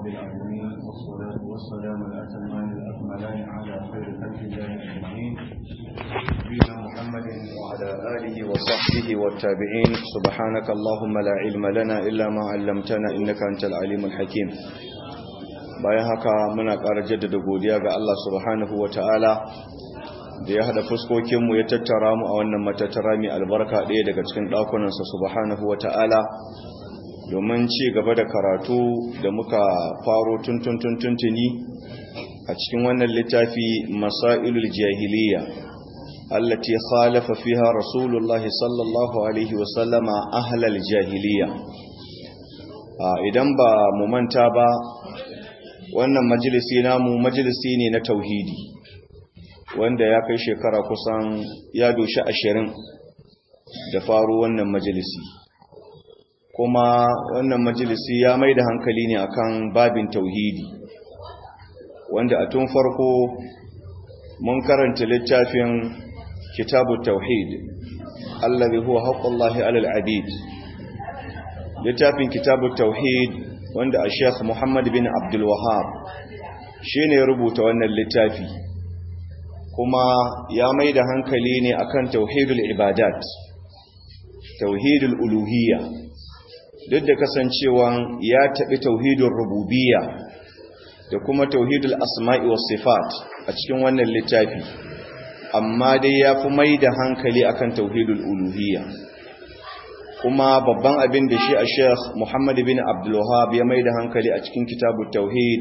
رب العالمين والصلاة والسلام الأتمان الأكملان على خير خلق الله أجمعين نبينا محمد وعلى آله وصحبه والتابعين سبحانك اللهم لا علم لنا إلا ما علمتنا إنك أنت العليم الحكيم bayan haka muna ƙara jaddada godiya ga Allah subhanahu wa ta'ala da ya haɗa fuskokinmu ya tattara mu a wannan matattara mai albarka ɗaya daga cikin ɗakunansa subhanahu wa ta'ala domin ci gaba da karatu da muka faro tuntuntuntuni a cikin wannan littafi masailul jahiliya allati khalafa fiha rasulullahi sallallahu alaihi wasallama ahlal jahiliya idan ba mu manta ba wannan majalisi namu majalisi ne na tauhidi wanda ya kai shekara kusan ya doshi ashirin da faru wannan majalisi kuma wannan majalisi ya mai da hankali ne akan babin tauhidi wanda a tun farko mun karanta littafin kitabu tauhid allazi huwa haqqullahi alal abid littafin kitabu tauhid wanda a sheikh muhammad bin abdul wahab shine ya rubuta wannan littafi kuma ya mai da hankali ne akan tauhidul ibadat tauhidul uluhiyya duk da kasancewan ya taɓi tauhidul rububiyya da kuma tauhidul asma'i was sifat a cikin wannan littafi amma dai ya fi mai da hankali akan tauhidul uluhiyya kuma babban abin da shi a sheikh muhammad bin abdulwahab ya mai da hankali a cikin kitabun tauhid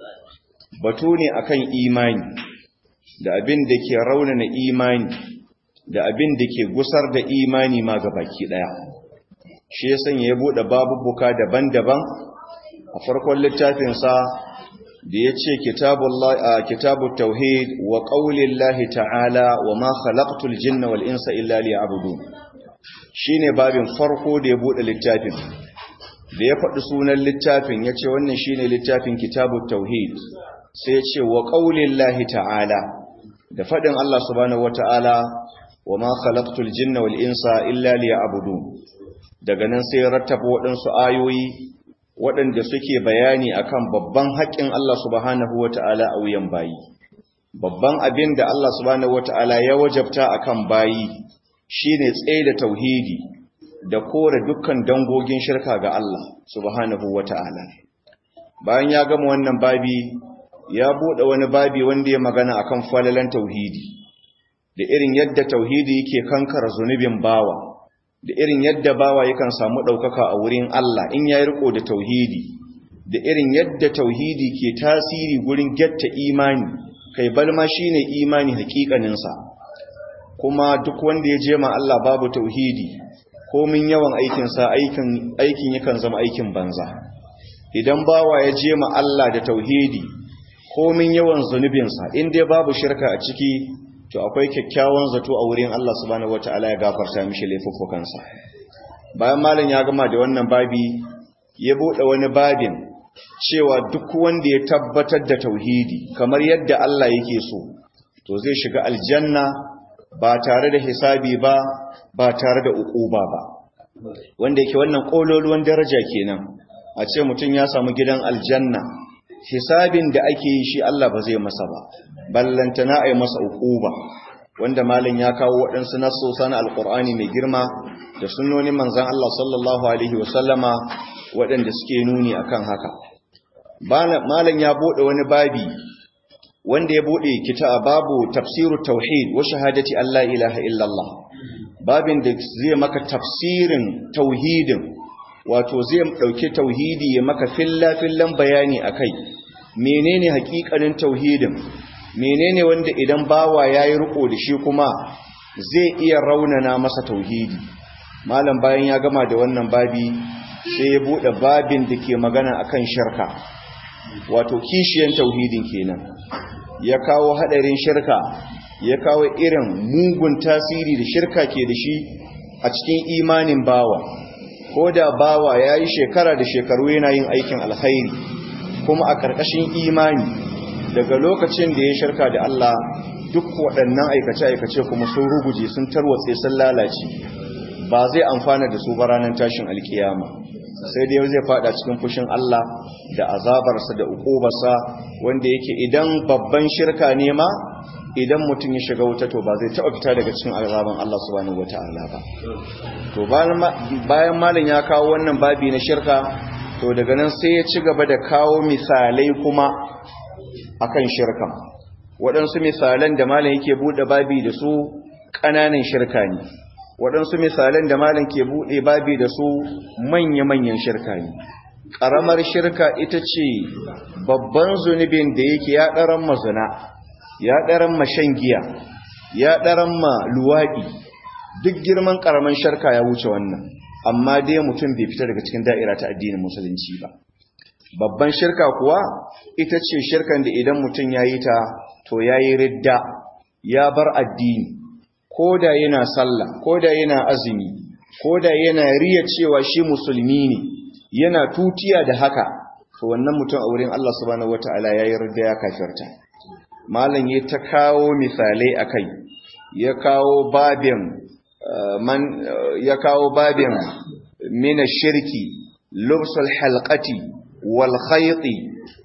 batu ne akan imani da abin da ke raunana imani da abin da ke gusar da imani ma ga baki daya shi ya sanya ya bude babubuka daban-daban a farkon littafinsa da ya ce kitabun tauhid wa ƙaunin lahi ta'ala wa ma khalaqtul jinna wal insa illa liya'budun shine babin farko da ya bude littafin da ya faɗi sunan littafin ya ce wannan shine littafin kitabun tauhid sai ya ce wa ƙaunin lahi ta'ala da faɗin Allah subhanahu wa ta'ala wa ma khalaqtul jinna wal insa illa liya'budun daga nan sai rattaba waɗansu ayoyi waɗanda suke bayani akan babban haƙƙin Allah subhanahu wa ta'ala a wuyan bayi babban abin da Allah subhanahu wa ta'ala ya wajabta akan bayi shine tsaye da tauhidi da kore dukkan dangogin shirka ga Allah subhanahu wata'ala bayan ya gama wannan babi ya bude wani babi wanda ya magana akan falalan tauhidi da irin yadda tauhidi yake kankara zunubin bawa da irin yadda bawa yakan samu daukaka a wurin Allah in ya riko da tauhidi da irin yadda tauhidi ke tasiri gurin getta imani kai balma shine imani hakikaninsa kuma duk wanda ya je ma Allah babu tauhidi komin yawan aikinsa aikin aikin yakan zama aikin banza idan bawa ya je ma Allah da tauhidi komin yawan zunubinsa in dai babu shirka a ciki to akwai kyakkyawan zato a wurin Allah subhanahu wataala ya gafarta mishi laifuffukansa bayan malam ya gama da wannan babi ya bude wani babin cewa duk wanda ya tabbatar da tauhidi kamar yadda Allah yake so to zai shiga aljanna ba tare da hisabi ba ba tare da ukuba ba wanda yake wannan kololuwan daraja kenan a ce mutum ya samu gidan aljanna hisabin da ake yi shi Allah ba zai masa ba ballantana a yi masa ukuba wanda malin ya kawo waɗansu nasosa na alƙur'ani mai girma da sunnonin manzan Allah sallallahu alaihi wasallama waɗanda suke nuni akan haka malin ya buɗe wani babi wanda ya bude kita babu tafsiru tauhid wa shahadati Allah ilaha illallah babin da zai maka tafsirin tauhidin wato zai dauke tauhidi ya maka filla fillan bayani akai menene hakikanin tauhidin menene wanda idan bawa yayi riko da shi kuma zai iya raunana masa tauhidi malam bayan ya gama da wannan babi sai ya bude babin da ke magana akan shirka wato kishiyan tauhidin kenan ya kawo hadarin shirka ya kawo irin mugun tasiri da shirka ke da shi a cikin imanin bawa ko da bawa ya yi shekara da shekaru yana yin aikin alkhairi kuma a ƙarƙashin imani daga lokacin da ya shirka da Allah duk waɗannan aikace-aikace kuma sun ruguje sun tarwatse sun lalace ba zai amfana da su ba ranar tashin alkiyama sai dai zai fada cikin fushin Allah da azabarsa da ukubarsa wanda yake idan babban shirka ne ma idan mutum ya shiga wuta to ba zai taɓa fita daga cikin azaban Allah subhanahu wata'ala ba to bayan malam ya kawo wannan babi na shirka to daga nan sai ya ci gaba da kawo misalai kuma akan shirka waɗansu misalan da malam yake buɗe babi da su ƙananan shirka ne waɗansu misalan da malam ke buɗe babi da su manya-manyan shirka ne ƙaramar shirka ita ce babban zunubin da yake ya ɗaran mazuna ya ɗaran ma shan giya ya ɗaran ma luwaɗi duk girman ƙaramin shirka ya wuce wannan amma dai mutum bai fita daga cikin da'ira ta addinin musulunci ba babban shirka kuwa ita ce shirkan da idan mutum ya yi ta to ya yi ridda ya bar addini ko da yana sallah ko da yana azumi ko da yana riya cewa shi musulmi ne yana tutiya da haka to wannan mutum a wurin Allah subhanahu wataala ya yi ridda ya kafirta malam ya ta kawo misalai akai ya kawo babin man ya kawo babin min shirki lubsul halqati wal khayti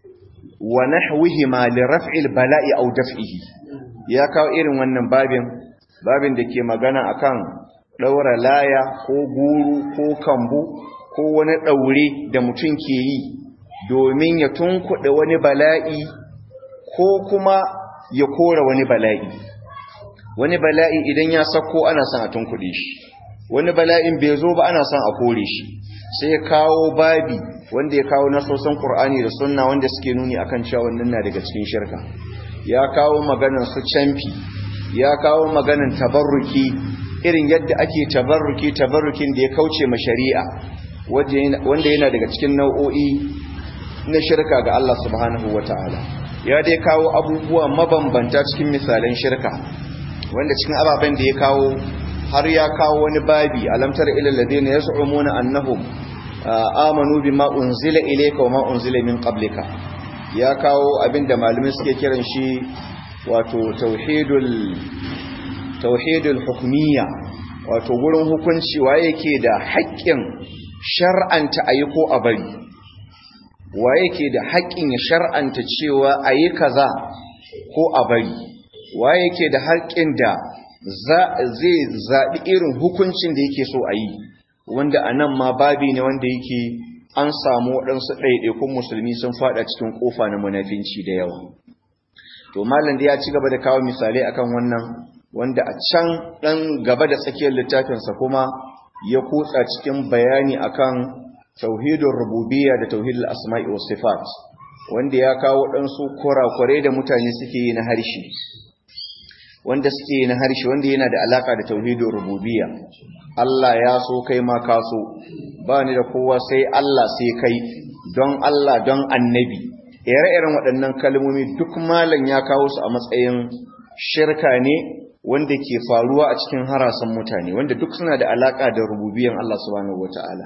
wa nahwihima li raf'il bala'i aw daf'ihi ya kawo irin wannan babin babin da ke magana akan daura laya ko guru ko kambu ko wani daure da mutum ke yi domin ya tunkuɗe wani bala'i ko kuma ya kora wani bala'i wani bala'i idan ya sako ana son a tunkuɗe shi wani bala'in bai zo ba ana son a kore shi sai ya kawo babi wanda ya kawo nasosan Qur'ani da sunna wanda suke nuni akan cewa wannan na daga cikin shirka ya kawo maganar su canfi ya kawo maganar tabarruki irin yadda ake tabarruki tabarrukin da ya kauce ma shari'a wanda yana daga cikin nau'o'i na shirka ga Allah subhanahu wataala ya dai kawo abubuwa mabambanta cikin misalan shirka wanda cikin ababen da ya kawo har ya kawo wani babi alamtar ilal ladina yaz'umuna annahum amanu bima unzila ilayka wa ma unzila min qablika ya kawo abinda malumin suke kiran shi wato tauhidul tauhidul hukmiyya wato gurin hukunci waye yake da haƙƙin shar'anta ayi ko a bari waye yake da haƙƙin ya shar'anta cewa ayi kaza ko a bari waye yake da haƙƙin da zai zaɓi irin hukuncin da yake so a yi wanda a nan ma babi ne wanda yake an samu waɗansu ɗaiɗaikun musulmi sun faɗa cikin ƙofa na munafinci da yawa to malam da ya ci gaba da kawo misalai akan wannan wanda a can ɗan gaba da tsakiyar littafinsa kuma ya kutsa cikin bayani akan tauhidin rububiyya da tauhidul asma'i was sifat wanda ya kawo ɗansu kurakurai da mutane suke yi na harshe wanda suke yi na harshe wanda yana da alaka da tauhidin rububiyya Allah ya so kai ma ka so ba ni da kowa sai Allah sai kai don Allah don annabi ire-iren waɗannan kalmomi duk malam ya kawo su a matsayin shirka ne wanda ke faruwa a cikin harasan mutane wanda duk suna da alaka da rububiyan Allah subhanahu wataala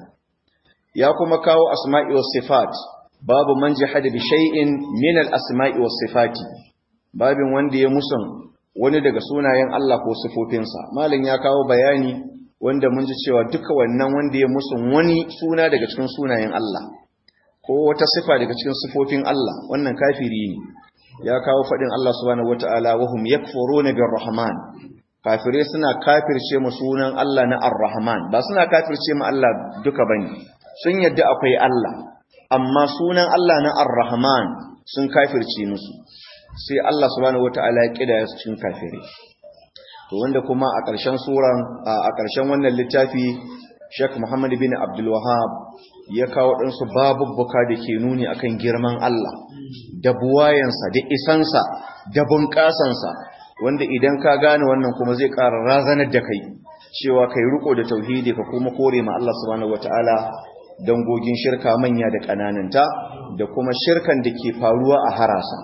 ya kuma kawo asma'i was sifat babu man jahada bi shay'in min al asma'i was sifati babin wanda ya musun wani daga sunayen Allah ko sifofinsa malam ya kawo bayani wanda mun ji cewa duka wannan wanda ya musun wani suna daga cikin sunayen Allah ko wata sifa daga cikin sifofin Allah wannan kafiri ne ya kawo fadin Allah subhanahu wataala wa hum yakfuruna birrahman kafire suna kafirce mu sunan Allah na arrahman ba suna kafirce mu Allah duka bane sun yadda akwai Allah amma sunan Allah na arrahman sun kafirce musu sai Allah subhanahu wataala ya kida su cikin kafire to wanda kuma a ƙarshen suran a ƙarshen wannan littafi Sheikh Muhammad bin Abdul Wahhab ya kawo ɗansu babubbuka da ke nuni akan girman Allah da buwayensa da isansa da bunƙasansa wanda idan ka gane wannan kuma zai ƙara razanar da kai cewa kai riko da tauhidi ka kuma kore ma Allah subhanahu wataala dangogin shirka manya da ƙanananta da kuma shirkan da ke faruwa a harasa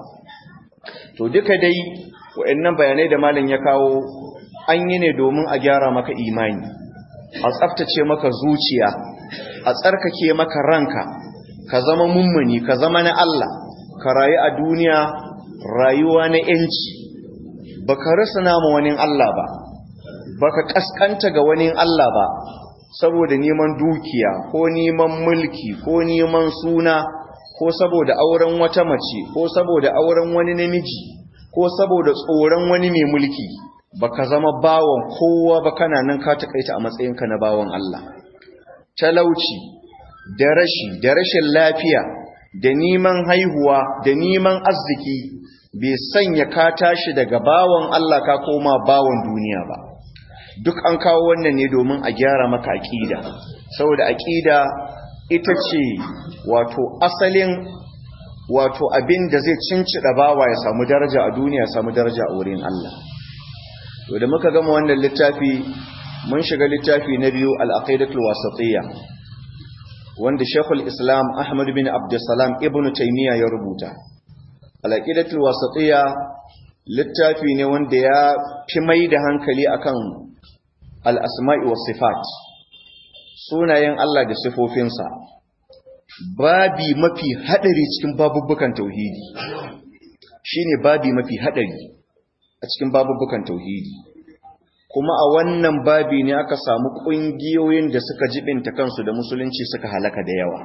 to duka dai waɗannan bayanai da malam ya kawo an yi ne domin a gyara maka imani a tsaftace maka zuciya a tsarkake maka ranka ka zama mummuni ka zama na Allah ka rayu a duniya rayuwa na yanci baka rasa nama wani Allah ba baka kaskanta ga wani Allah ba saboda neman dukiya ko neman mulki ko neman suna ko saboda auren wata mace ko saboda auren wani namiji ko saboda tsoron wani mai mulki baka zama bawan kowa ba kana nan ka takaita a matsayinka na bawan Allah talauci da rashi da rashin lafiya da neman haihuwa da neman arziki bai sanya ka tashi daga bawan Allah ka koma bawan duniya ba duk an kawo wannan ne domin a gyara maka aqida saboda aqida ita ce wato asalin wato abin da zai cincida bawa ya samu daraja a duniya ya samu daraja a wurin Allah to da muka gama wannan littafi mun shiga littafi na biyu al-aqidatul wasatiyya wanda Sheikhul Islam Ahmad bin Abdulsalam Ibn Taymiyyah ya rubuta al-aqidatul wasatiyya littafi ne wanda ya fi mai da hankali akan al-asma'i was sifat sunayen Allah da sifofinsa babi mafi hadari cikin babubbukan tauhidi shine babi mafi hadari a cikin babubbukan tauhidi kuma a wannan babi ne aka samu kungiyoyin da suka jibinta kansu da musulunci suka halaka da yawa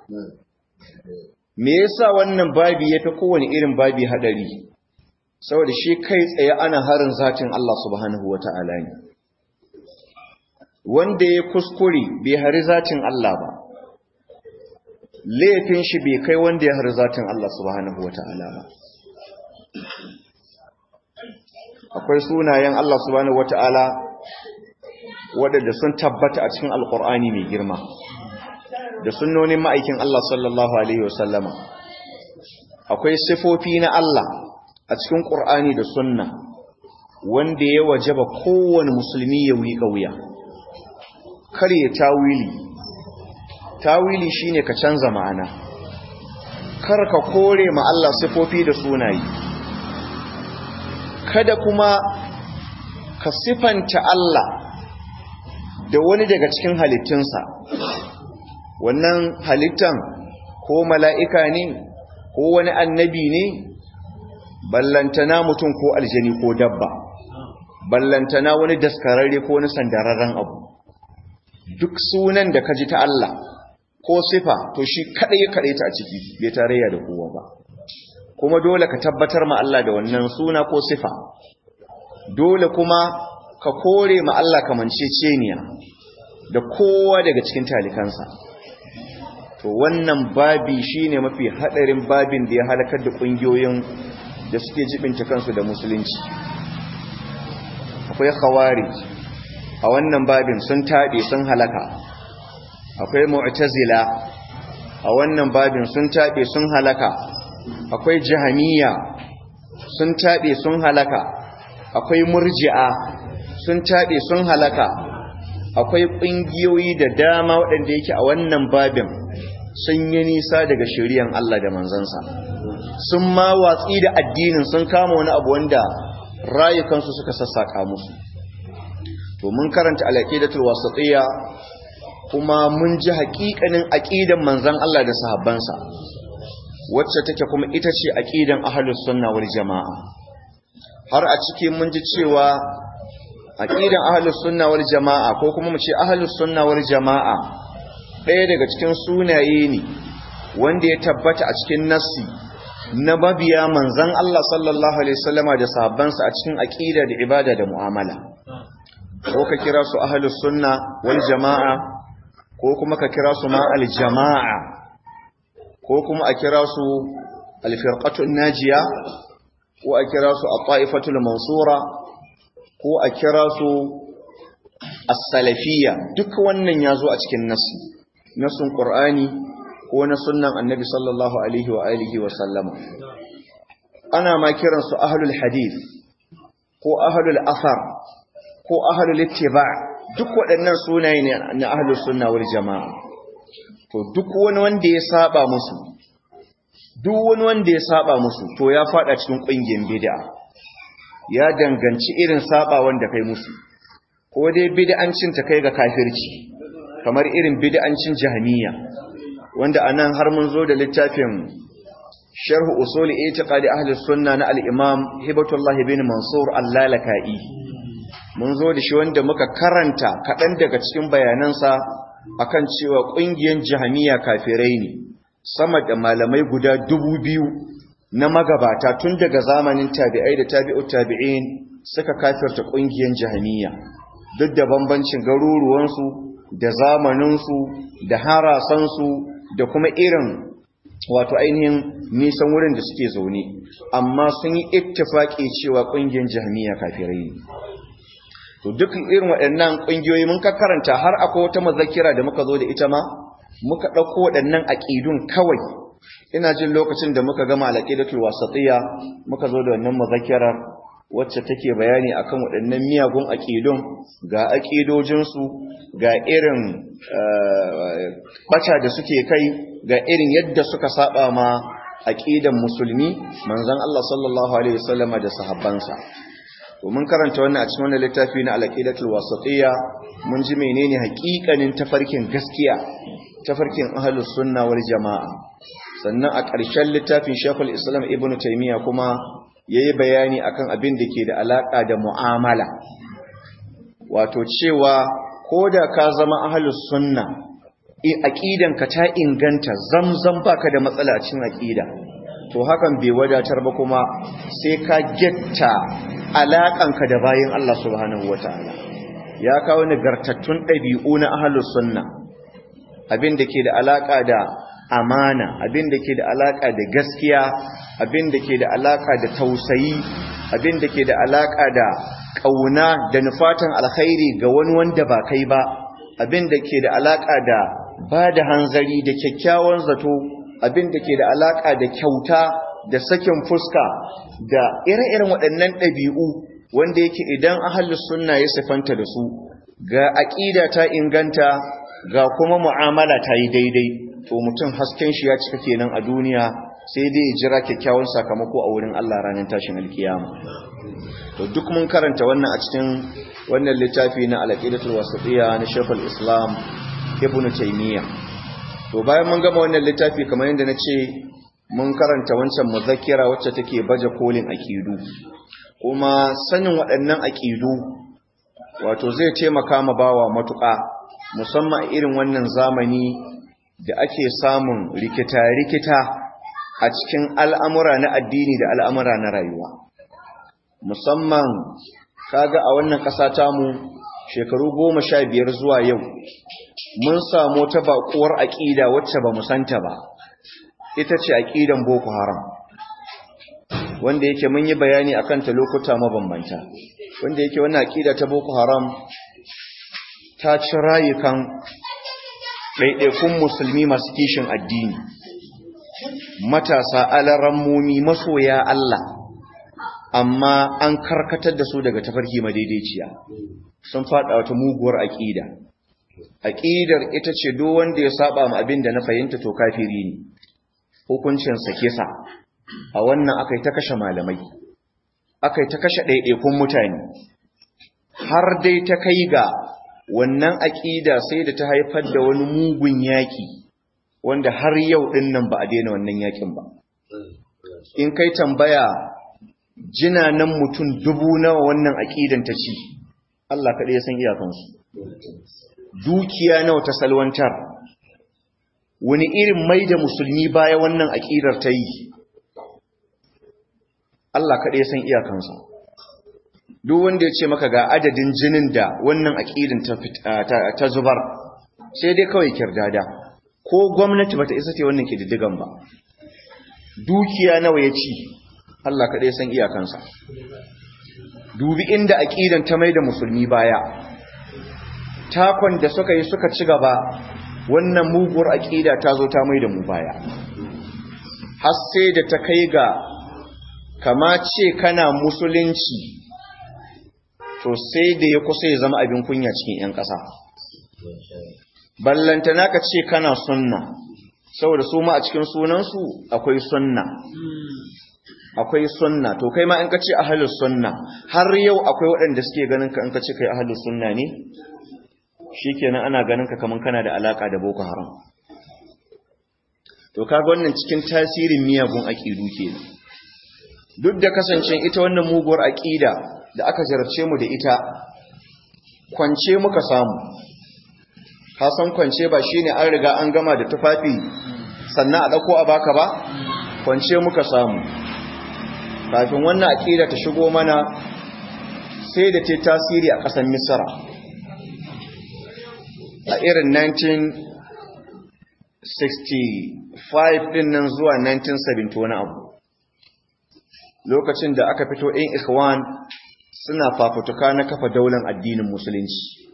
me yasa wannan babi yafi kowane irin babi hadari saboda shi kai tsaye ana harin zatin Allah subhanahu wata'ala ne wanda ya kuskure bai hari zatin Allah ba laifin shi bai kai wanda ya hari zatin Allah subhanahu wata'ala ba akwai sunayen Allah subhanahu wata'ala waɗanda sun tabbata a cikin alƙur'ani mai girma da sunnonin ma'aikin Allah sallallahu alaihi wasallama akwai sifofi na Allah a cikin ƙur'ani da sunna wanda ya wajaba kowane musulmi ya wiƙa wuya kar ya tawili tawili shine ka canza ma'ana kar ka kore ma Allah sifofi da sunaye kada kuma ka sifanta Allah da wani daga cikin halittunsa wannan halittan ko mala'ika ne ko wani annabi ne ballantana mutum ko aljani ko dabba ballantana wani daskararre ko wani sandararren abu duk sunan da ka ji ta Allah ko sifa to shi kadai ya kadai ta a ciki bai tarayya da kowa ba kuma dole ka tabbatar ma Allah da wannan suna ko sifa dole kuma ka kore ma Allah kamanceceniya da kowa daga cikin talikansa to wannan babi shine mafi hadarin babin da ya halakar da kungiyoyin da suke jibinta kansu da musulunci akwai khawarij a wannan babin sun tabe sun halaka akwai mu'tazila a wannan babin sun tabe sun halaka akwai jahamiya sun tabe sun halaka akwai murji'a sun tabe sun halaka akwai ƙungiyoyi da dama waɗanda yake a wannan babin sun yi nisa daga shari'an Allah da manzansa sun ma watsi da addinin sun kama wani abu wanda rayukansu suka sassaka musu to mun karanta al-aqidatul wasatiyya kuma mun ji haƙiƙanin aqidan manzon Allah da sahabbansa wacce take kuma ita ce aqidan ahlus sunna wal jamaa har a cikin mun ji cewa aqidan ahlus sunna wal jamaa ko kuma mu ce ahlus sunna wal jamaa ɗaya daga cikin sunaye ne wanda ya tabbata a cikin nassi na mabiya manzon Allah sallallahu alaihi wasallama da sahabbansa a cikin aqida da ibada da mu'amala ko ka kira su ahlus sunna wal jamaa ko kuma ka kira su ma al jamaa ko kuma a kira su al firqatul najiya ko a kira su at-ta'ifatul mansura ko a kira su as-salafiyya duk wannan yazo a cikin nassi nassun qur'ani ko na sunnan annabi sallallahu alaihi wa alihi wa sallama ana ma kiran su ahlul hadith ko ahlul athar ko ahlul ittiba duk waɗannan sunaye ne na ahlus sunna wal jamaa to duk wani wanda ya saba musu duk wani wanda ya saba musu to ya fada cikin ƙungiyar bid'a ya danganci irin saba wanda kai musu ko dai bid'ancin ta kai ga kafirci kamar irin bid'ancin jahmiya wanda anan har mun zo da littafin sharh usul i'tiqadi ahli sunna na al-imam hibatullah bin mansur al-lalaka'i mun zo da shi wanda muka karanta kaɗan daga cikin bayanansa akan cewa ƙungiyar jahamiya kafirai ne sama da malamai guda dubu biyu na magabata tun daga zamanin tabi'ai da tabi'u tabi'in suka kafirta ƙungiyar jahamiya duk da bambancin garuruwansu da zamaninsu da harasansu da kuma irin wato ainihin nisan wurin da suke zaune amma sun yi ittifaki cewa ƙungiyar jahamiya kafirai ne to duk irin waɗannan ƙungiyoyi mun ka karanta har akwai wata mazakira da muka zo da ita ma muka ɗauko waɗannan aƙidun kawai ina jin lokacin da muka gama alaƙidatul wasatiyya muka zo da wannan mazakirar wacce take bayani akan waɗannan miyagun aƙidun ga aƙidojinsu ga irin ɓata da suke kai ga irin yadda suka saba ma aƙidan musulmi manzon Allah sallallahu alaihi wasallama da sahabbansa to mun karanta wannan a cikin wannan littafi na al-aqidatul wasatiyya mun ji menene haƙiƙanin tafarkin gaskiya tafarkin ahlus sunna wal jamaa sannan a ƙarshen littafin Sheikhul Islam Ibn Taymiyyah kuma yayi bayani akan abin da ke da alaka da mu'amala wato cewa koda ka zama ahlus sunna aqidan ka ta inganta zamzam baka da matsala a cikin aqida to hakan bai wadatar ba kuma sai ka getta alaƙanka da bayan Allah subhanahu wataala ya kawo nagartattun ɗabi'u na ahlus sunna abin da ke da alaƙa da amana abin da ke da alaƙa da gaskiya abin da ke da alaƙa da tausayi abin da ke da alaƙa da ƙauna da nufatan alkhairi ga wani wanda ba kai ba abin da ke da alaƙa da ba da hanzari da kyakkyawan zato abin da ke da alaƙa da kyauta da sakin fuska da ire-iren waɗannan ɗabi'u wanda yake idan ahalus sunna ya sifanta da su ga aƙida ta inganta ga kuma mu'amala ta yi daidai to mutum hasken shi ya cika kenan a duniya sai dai ya jira kyakkyawan sakamako a wurin Allah ranar tashin alkiyama to duk mun karanta wannan a cikin wannan littafi na al-aqidatul wasatiyya na Sheikhul Islam Ibn Taymiyyah to bayan mun gama wannan littafi kamar yadda nace mun karanta wancan muzakkira wacce take baje kolin aqidu kuma sanin waɗannan aqidu wato zai taimaka ma bawa matuƙa musamman irin wannan zamani da ake samun rikita-rikita a cikin al'amura na addini da al'amura na rayuwa musamman kaga a wannan ƙasa tamu shekaru goma sha biyar zuwa yau mun samu ta baƙuwar aƙida wacce ba mu santa ba ita ce aƙidan boko haram wanda yake mun yi bayani a kanta lokuta mabambanta wanda yake wannan aƙida ta boko haram ta ci rayukan ɗaiɗaikun musulmi masu kishin addini matasa alarammomi masoya Allah amma an karkatar da su daga tafarki madaidaiciya sun faɗa wata muguwar aƙida aƙidar ita ce duk wanda ya saba ma abin da na fahimta to kafiri ne hukuncinsa kisa a wannan akai ta kashe malamai akai ta kashe ɗaiɗaikun mutane har dai ta kai ga wannan aƙida sai da ta haifar da wani mugun yaƙi wanda har yau ɗin nan ba a daina wannan yaƙin ba in kai tambaya jinanan mutum dubu nawa wannan aƙidan ta ci Allah kaɗai ya san iyakansu dukiya nawa ta salwantar wani irin mai da musulmi baya wannan aƙidar ta yi Allah kaɗai ya san iyakansa duk wanda ya ce maka ga adadin jinin da wannan aƙidin ta zubar sai dai kawai kirdada ko gwamnati bata isa ce wannan kididdigan ba dukiya nawa ya ci Allah kaɗai san iyakansa dubi inda aƙidan ta mai da musulmi baya takon da suka yi suka ci gaba wannan muguwar aƙida ta zo ta mai da mu baya har sai da ta kai ga kama ce kana musulunci to sai da ya kusa ya zama abin kunya cikin 'yan ƙasa ballantana ka ce kana sunna saboda su ma a cikin sunansu akwai sunna akwai sunna to kai ma in ka ce ahlus sunna har yau akwai waɗanda suke ganin ka in ka ce kai ahlus sunna ne shikenan ana ganin ka kaman kana da alaka da boko haram to kaga wannan cikin tasirin miyagun aqidu kenan duk da kasancen ita wannan muguwar aqida da aka jarabce mu da ita kwance muka samu san kwance ba shine an riga an gama da tufafi sannan a ɗauko a baka ba kwance muka samu kafin wannan aƙida ta shigo mana sai da ta tasiri a ƙasar misra a irin 1965 ɗin nan zuwa 1970 wani abu lokacin da aka fito in ikhwan suna fafutuka na kafa daular addinin musulunci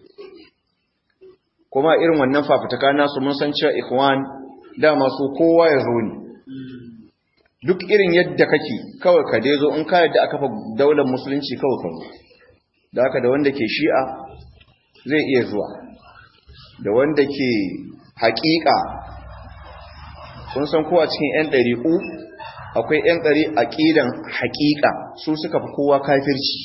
kuma irin wannan fafutuka nasu mun san cewa ikhwan dama su kowa ya zo ne duk irin yadda kake kawai ka dai zo in ka yadda aka fa daular musulunci kawai ka zo da haka da wanda ke shi'a zai iya zuwa da wanda ke haƙiƙa kun san kowa cikin 'yan ɗariƙu akwai 'yan ɗari aƙidan haƙiƙa su suka fi kowa kafirci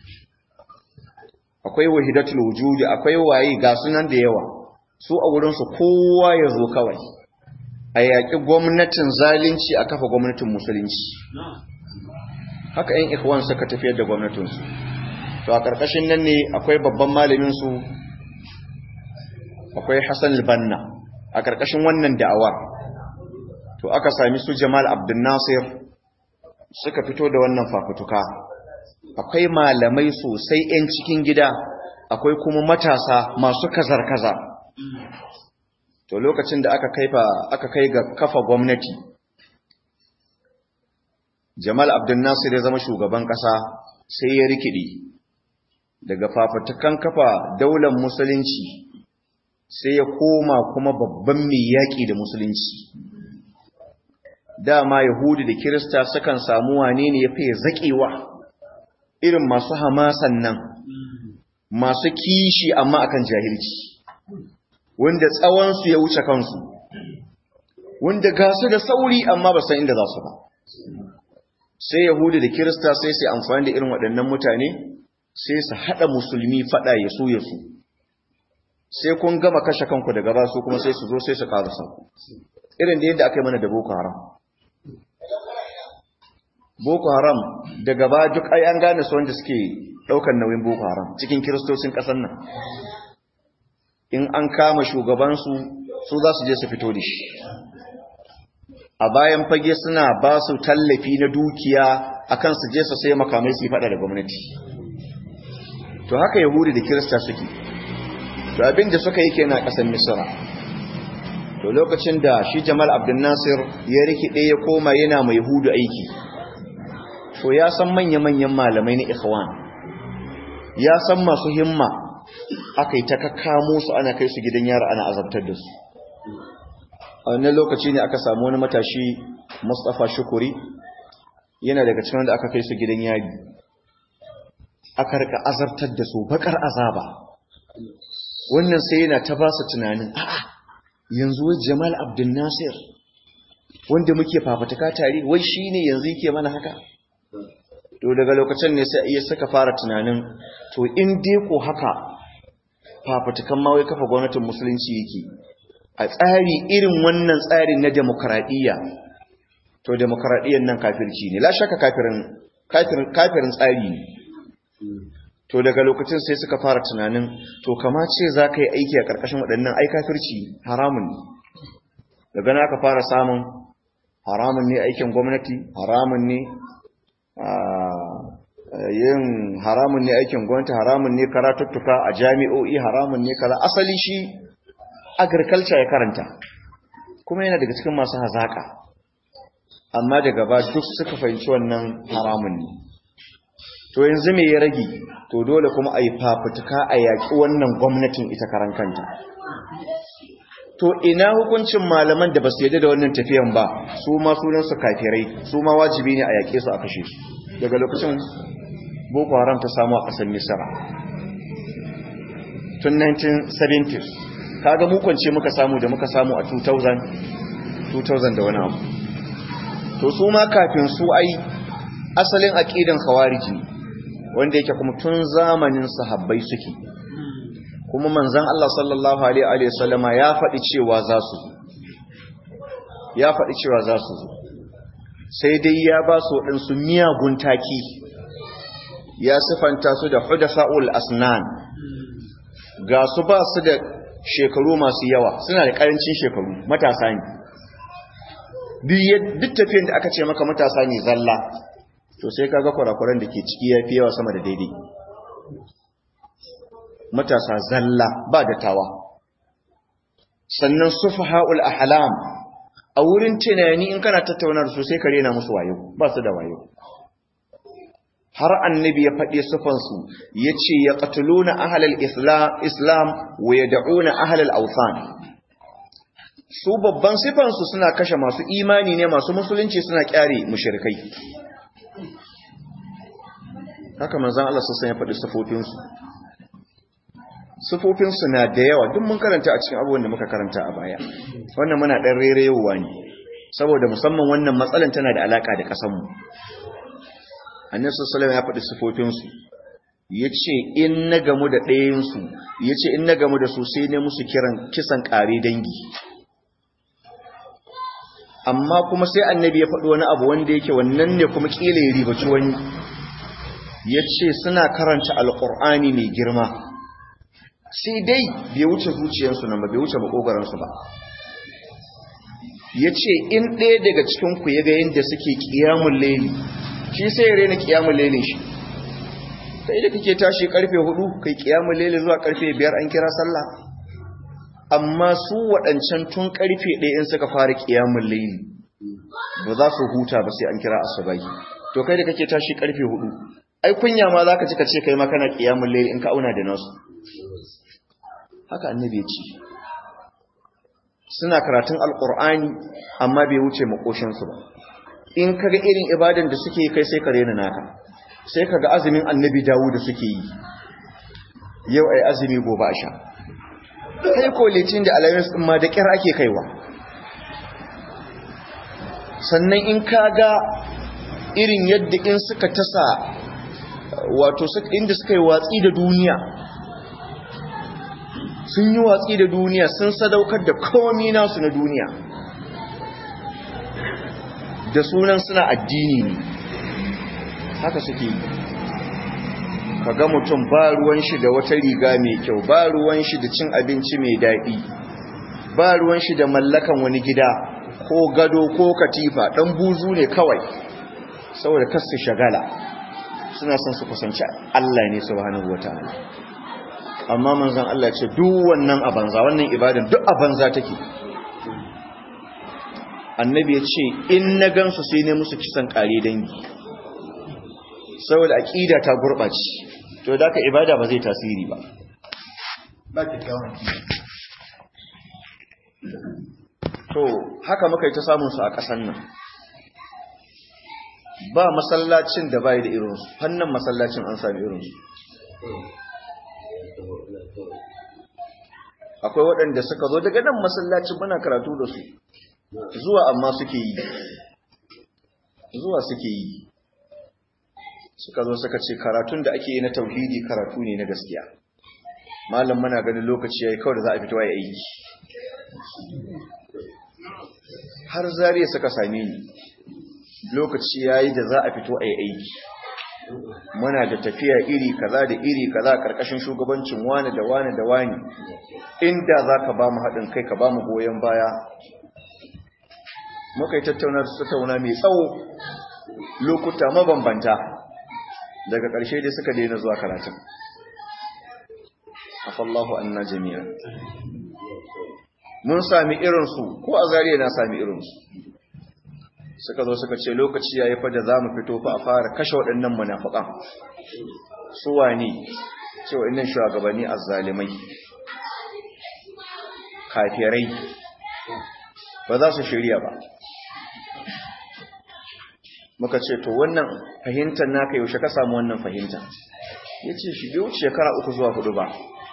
akwai wahidatul wujudi akwai waye ga sunan da yawa su a wurinsu kowa ya zo kawai a yaƙi gwamnatin zalunci a kafa gwamnatin musulunci haka 'yan ikhwan suka tafiyar da gwamnatinsu to a ƙarƙashin nan ne akwai babban malaminsu akwai hassan albanna a ƙarƙashin wannan da'awar to aka sami su jamal abdul nasir suka fito da wannan fafutuka akwai malamai sosai 'yan cikin gida akwai kuma matasa masu kazar-kaza to lokacin da aka kaifa aka kai ga kafa gwamnati Jamal Abdul Nasir ya zama shugaban kasa sai ya rikidi daga fafatukan kafa daular musulunci sai ya koma kuma babban mai yaƙi da musulunci dama Yahudi da Kirista sukan samu wane ne ya fiye zaƙewa irin masu hamasan nan masu kishi amma akan jahilci wanda tsawonsu ya wuce kansu wanda ga su da sauri amma ba san inda za su ba sai yahudi da kirista sai su amfani da irin waɗannan mutane sai su haɗa musulmi faɗa ya so ya so sai kun gama kashe kanku daga ba su kuma sai su zo sai su ƙara ku irin da yadda aka yi mana da boko haram boko haram daga ba duk ai an gane su wanda suke ɗaukar nauyin boko haram cikin kiristocin ƙasar nan in an kama shugabansu su za su je su fito da shi a bayan fage suna ba su tallafi na dukiya akan su je su sai makamai su fada da gwamnati to haka yahudi da kirista suke to abin da suka yi kenan kasar misra to lokacin da shi jamal abdul nasir ya rikide ya koma yana mai yahudu aiki to ya san manya-manyan malamai na ikhwan ya san masu himma aka yi ta kakkamo su ana kai su gidan yara ana azabtar da su a wannan lokaci ne aka samu wani matashi mustapha shukuri yana daga cikin wanda aka kai su gidan yari aka rika azabtar da su bakar azaba wannan sai yana ta ba su tunanin a'a yanzu wai jamal abdul nasir wanda muke fafatuka tare wai shine yanzu yake mana haka to daga lokacin ne sai iya saka fara tunanin to in dai ko haka fafatukan ma wai kafa gwamnatin musulunci yake a tsari irin wannan tsarin na demokradiyya to demokradiyyar nan kafirci ne la shaka kafirin kafirin kafirin tsari ne to daga lokacin sai suka fara tunanin to kama ce za ka yi aiki a ƙarƙashin waɗannan ai kafirci haramun ne daga na ka fara samun haramun ne aikin gwamnati haramun ne yin haramun ne aikin gwamnati haramun ne karatuttuka a jami'o'i haramun ne kaza asali shi agriculture ya karanta kuma yana daga cikin masu hazaka amma daga ba duk suka fahimci wannan haramun ne to yanzu me ya rage to dole kuma a yi fafutuka a yaƙi wannan gwamnatin ita karan kanta to ina hukuncin malaman da ba su yadda da wannan tafiyan ba su ma sunansu kafirai su ma wajibi ne a yaƙe su a kashe su daga lokacin boko haram ta samu a ƙasar misira tun 1970s kaga mu kwance muka samu da muka samu a 2000 2000 da wani abu to su ma kafin su ai asalin aqidan khawariji wanda yake kuma tun zamanin sahabbai suke kuma manzon Allah sallallahu alaihi wa sallama ya faɗi cewa za su ya faɗi cewa za su zo sai dai ya ba su waɗansu miyagun taki ya sifanta su da hudasa'ul asnan ga su ba su da shekaru masu yawa suna da karancin shekaru matasa ne duk tafiyan da aka ce maka matasa ne zalla to sai kaga kurakuran da ke ciki ya fi yawa sama da daidai matasa zalla ba da tawa sannan sufaha'ul ahlam a wurin tunani in kana tattaunar su sai ka rena musu wayo ba su da wayo har annabi ya faɗi sufansu ya ce ya ƙatuluna ahalal islam wa ya da'una ahalal ausan su babban sifansu suna kashe masu imani ne masu musulunci suna kyare mushrikai haka manzan Allah sassan ya faɗi sufofinsu sufofinsu na da yawa duk mun karanta a cikin abubuwan da muka karanta a baya wannan muna ɗan rerewa ne saboda musamman wannan matsalan tana da alaƙa da ƙasanmu annabi sallallahu ya faɗi sifofinsu yace in na gamu da ɗayansu yace in na gamu da su sai ne musu kiran kisan ƙare dangi amma kuma sai annabi ya faɗi wani abu wanda yake wannan ne kuma kila ya ribaci wani yace suna karanta alqur'ani mai girma sai dai bai wuce zuciyarsu nan ba bai wuce makogaransu ba yace in ɗaya daga cikin ku ya ga yadda suke qiyamul layli shi sai ya rena kiyamun lele shi kai da kake tashi karfe hudu kai kiyamun lele zuwa karfe biyar an kira sallah amma su waɗancan tun karfe ɗaya in suka fara kiyamun lele ba za su huta ba sai an kira asubai to kai da kake tashi karfe hudu ai kunya ma zaka ci ka ce kai ma kana kiyamun lele in ka auna da nasu haka annabi ya ce suna karatun alqur'ani amma bai wuce makoshin su ba in kaga irin ibadan da suke kai sai ka rena naka sai kaga azumin annabi dawo da suke yi yau ai azumi gobe a sha kai ko litin da alamis din ma da kira ake kaiwa sannan in kaga irin yadda in suka tasa wato inda suka yi watsi da duniya sun yi watsi da duniya sun sadaukar da komi nasu na duniya da sunan suna addini ne haka suke yi ka ga mutum ba ruwan shi da wata riga mai kyau ba ruwan shi da cin abinci mai daɗi ba ruwan shi da mallakan wani gida ko gado ko katifa ɗan buzu ne kawai saboda kasu shagala suna son su kusanci Allah ne subhanahu wataala amma manzon Allah ce duk wannan a banza wannan ibadan duk a banza take annabi ya ce in na gansu sai ne musu kisan kare dangi saboda aqida ta gurbace to da ka ibada ba zai tasiri ba ba kyakkyawan to haka muka yi ta samun su a ƙasar nan ba masallacin da bai da irinsu fannin masallacin an sami irinsu akwai waɗanda suka zo daga nan masallacin muna karatu da su zuwa amma suke yi zuwa suke yi suka zo suka ce karatun da ake yi na tauhidi karatu ne na gaskiya malam muna ganin lokaci yayi kawai da za a fito ya aiki har zariya suka same ni lokaci yayi da za a fito a yi aiki muna da tafiya iri kaza da iri kaza karkashin shugabancin wani da wani da wani inda za ka ba mu haɗin kai ka ba mu goyon baya muka yi tattauna tattauna mai tsawo lokuta mabambanta daga ƙarshe dai suka daina zuwa karatun afallahu anna jami'a mun sami irinsu ko a zariya na sami irinsu suka zo suka ce lokaci ya yi fada za mu fito fa a fara kashe waɗannan munafukan su wane ce waɗannan shugabanni azzalimai kafirai ba za su shirya ba muka ce to wannan fahimtar naka yaushe ka samu wannan fahimta ya ce shi bai wuce shekara uku zuwa hudu ba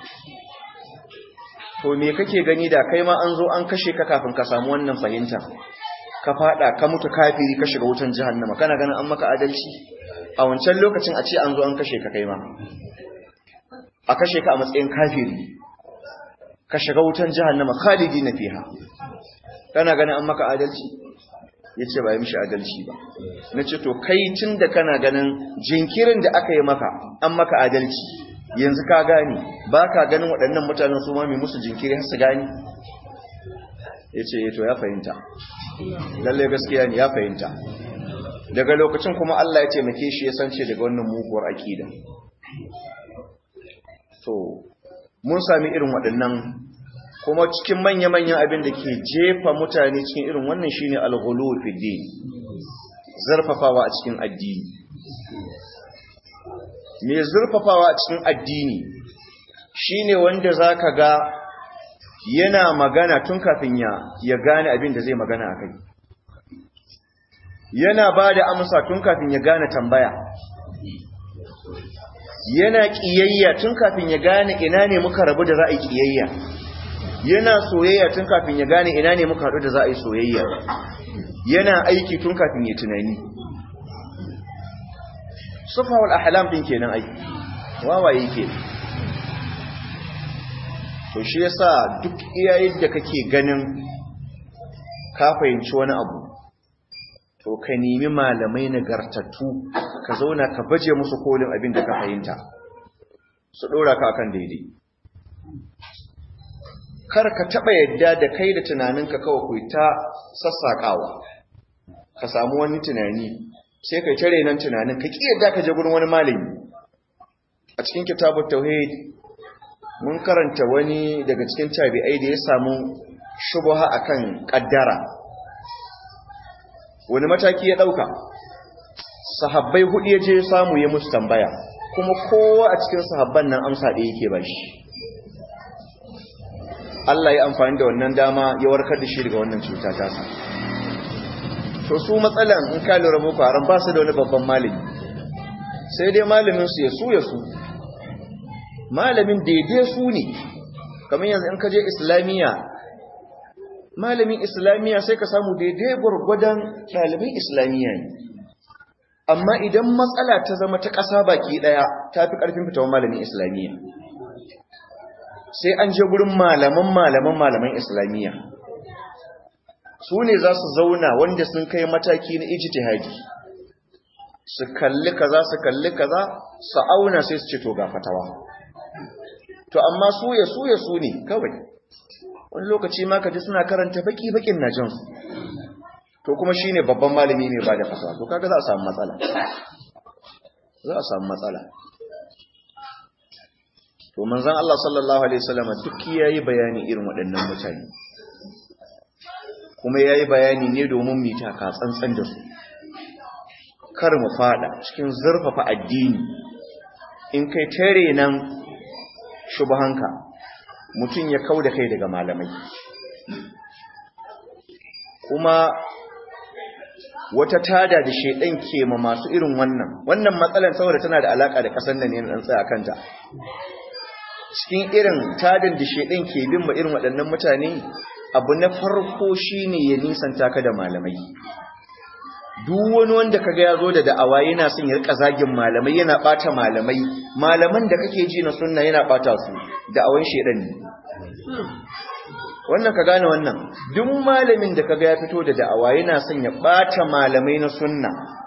to me kake gani da kai ma an zo an kashe ka kafin ka samu wannan fahimta ka fada ka mutu kafiri ka shiga wutan jahannama kana ganin an maka adalci a wancan lokacin a ce an zo an kashe ka kai ma a kashe ka a matsayin kafiri ka shiga wutan jahannama khalidi na fiha kana ganin an maka adalci ya ce ba yi mishi adalci ba na ce to kai tun da kana ganin jinkirin da aka yi maka an maka adalci yanzu ka gane ba ka ganin waɗannan mutanen su ma mai musu jinkiri har su gane ya ce to ya fahimta lallai gaskiya ne ya fahimta daga lokacin kuma Allah ya taimake shi ya sance daga wannan muguwar aƙida to mun sami irin waɗannan kuma cikin manya-manyan abin da ke jefa mutane cikin irin wannan shine al-ghulu fi din zarfafawa a cikin addini me zurfafawa a cikin addini shine wanda zaka ga yana magana tun kafin ya ya gane abin da zai magana akai yana bada amsa tun kafin ya gane tambaya yana kiyayya tun kafin ya gane ina ne muka rabu da za a yi kiyayya yana soyayya tun kafin ya gane ina ne muka haɗu da za a yi soyayya yana aiki tun kafin ya tunani sufawar ahlam din kenan aiki wawaye ke to shi yasa duk iyayen da kake ganin ka fahimci wani abu to ka nemi malamai nagartattu ka zauna ka baje musu kolin abin da ka fahimta su ɗora ka akan daidai kar ka taɓa yadda da kai da tunaninka kawai ku ta sassaƙawa ka samu wani tunani sai kai tare nan tunanin ka ƙi yadda ka je gurin wani malami a cikin kitabut tauhid mun karanta wani daga cikin tabi'ai da ya samu shubha akan kaddara wani mataki ya dauka sahabbai hudu ya je samu ya musu tambaya kuma kowa a cikin sahabban nan amsa da yake bashi Allah ya amfani da wannan dama ya warkar da shi daga wannan cuta ta sa to su matsalan in ka lura boko haram ba su da wani babban malami sai dai malamin su ya su ya su malamin daidai su ne kamar yanzu in ka je islamiyya malamin islamiyya sai ka samu daidai gwargwadon ɗalibin islamiyya ne amma idan matsala ta zama ta ƙasa baki ɗaya ta fi ƙarfin fitowar malamin islamiyya sai an je gurin malaman malaman malaman islamiyya su ne za su zauna wanda sun kai mataki na ijtihadi su kalli kaza su kalli kaza su auna sai su ce to ga fatawa to amma su ya su ya su ne kawai wani lokaci ma kaji suna karanta baki bakin na jansu to kuma shine babban malami ne ba da fatawa to kaga za a samu matsala za a samu matsala to manzon Allah sallallahu alaihi wasallam duk yayi bayani irin waɗannan mutane kuma yayi bayani ne domin mu taka tsantsan da su kar mu fada cikin zurfafa addini in kai tare nan shubhanka mutum ya kauda kai daga malamai kuma wata tada da shedan ke ma masu irin wannan wannan matsalan saboda tana da alaka da kasan nan ne dan tsaya kanta cikin irin tadan da shedan ke bin ma irin waɗannan mutane abu na farko shine ya nisanta ka da malamai duk wani wanda kaga ya zo da da'awa yana son ya rika zagin malamai yana bata malamai malaman da kake ji na sunna yana bata su da'awan shedan ne wannan ka gane wannan duk malamin da kaga ya fito da da'awa yana son ya bata malamai na sunna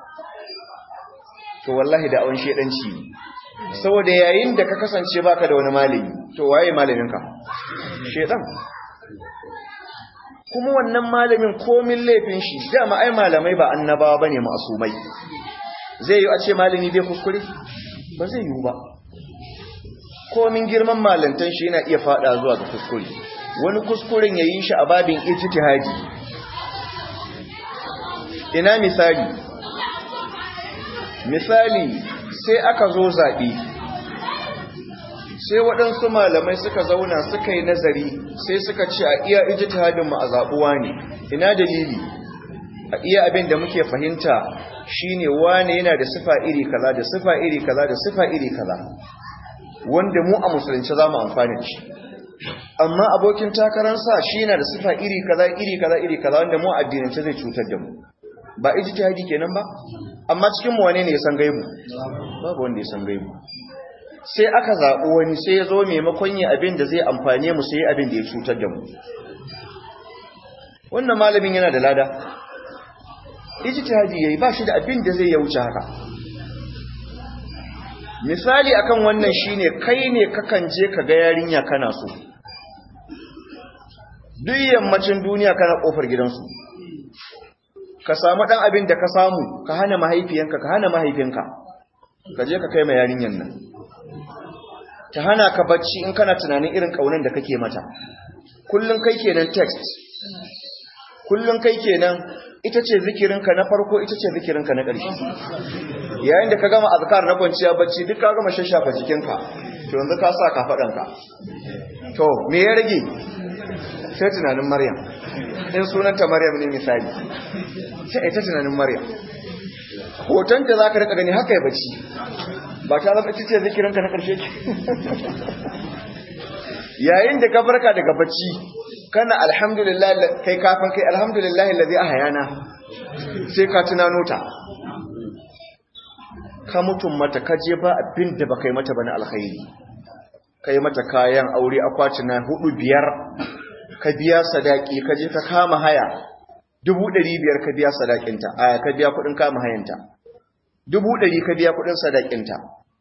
to wallahi da'awan shedanci ne saboda yayin da ka kasance baka da wani malami to waye malamin ka shedan kuma wannan malamin komin laifin shi dama ai malamai ba annabawa bane ma'asumai zai yi a ce malami bai kuskure ba zai yi ba komin girman malantan shi yana iya fada zuwa ga kuskure wani kuskuren ya yi shi a babin ijtihadi ina misali misali sai aka zo zaɓe sai waɗansu malamai suka zauna suka yi nazari sai suka ce a iya ijtihadin mu a zaɓuwa ne ina dalili a iya abin da muke fahimta shine wane yana da sifa iri kaza da sifa iri kaza da sifa iri kaza wanda mu a musulunci za mu amfani da shi amma abokin takararsa shi yana da sifa iri kaza iri kaza iri kaza wanda mu addinance zai cutar da mu ba ijtihadi kenan ba amma cikin mu wane ne ya san gaibu babu wanda ya san gaibu sai aka zaɓi wani sai ya zo maimakon yi abin da zai amfane mu sai abin da ya cutar da mu wannan malamin yana da lada ijtihadi yayi ba shi da abin da zai ya wuce haka misali akan wannan shine kai ne kakan je ka ga yarinya kana so duk yammacin duniya kana kofar gidansu ka samu dan abin da ka samu ka hana mahaifiyanka ka hana mahaifinka ka je ka kai ma yarinyan nan ta hana ka bacci in kana tunanin irin kaunan da kake mata kullun kai kenan text kullun kai kenan ita ce zikirinka na farko ita ce zikirinka na ƙarshe yayin da ka gama azkar na kwanciya bacci duk ka gama shashafa jikinka to yanzu ka sa kafaɗanka to me ya rage sai tunanin maryam in sunanta maryam ne misali sai ita tunanin maryam hotonta za ka rika gani haka ya bacci ba ta zama ita ce zikirinka na ƙarshe yayin da ka farka daga bacci kana alhamdulillah kai kafin kai alhamdulillah allazi ahyana sai ka tunano ta ka mutum mata ka je ba abin da baka yi mata bane alkhairi kai mata kayan aure akwati na hudu biyar ka biya sadaki ka je ka kama haya dubu ɗari biyar ka biya sadakinta a ka biya kuɗin kama hayanta dubu ɗari ka biya kuɗin sadakinta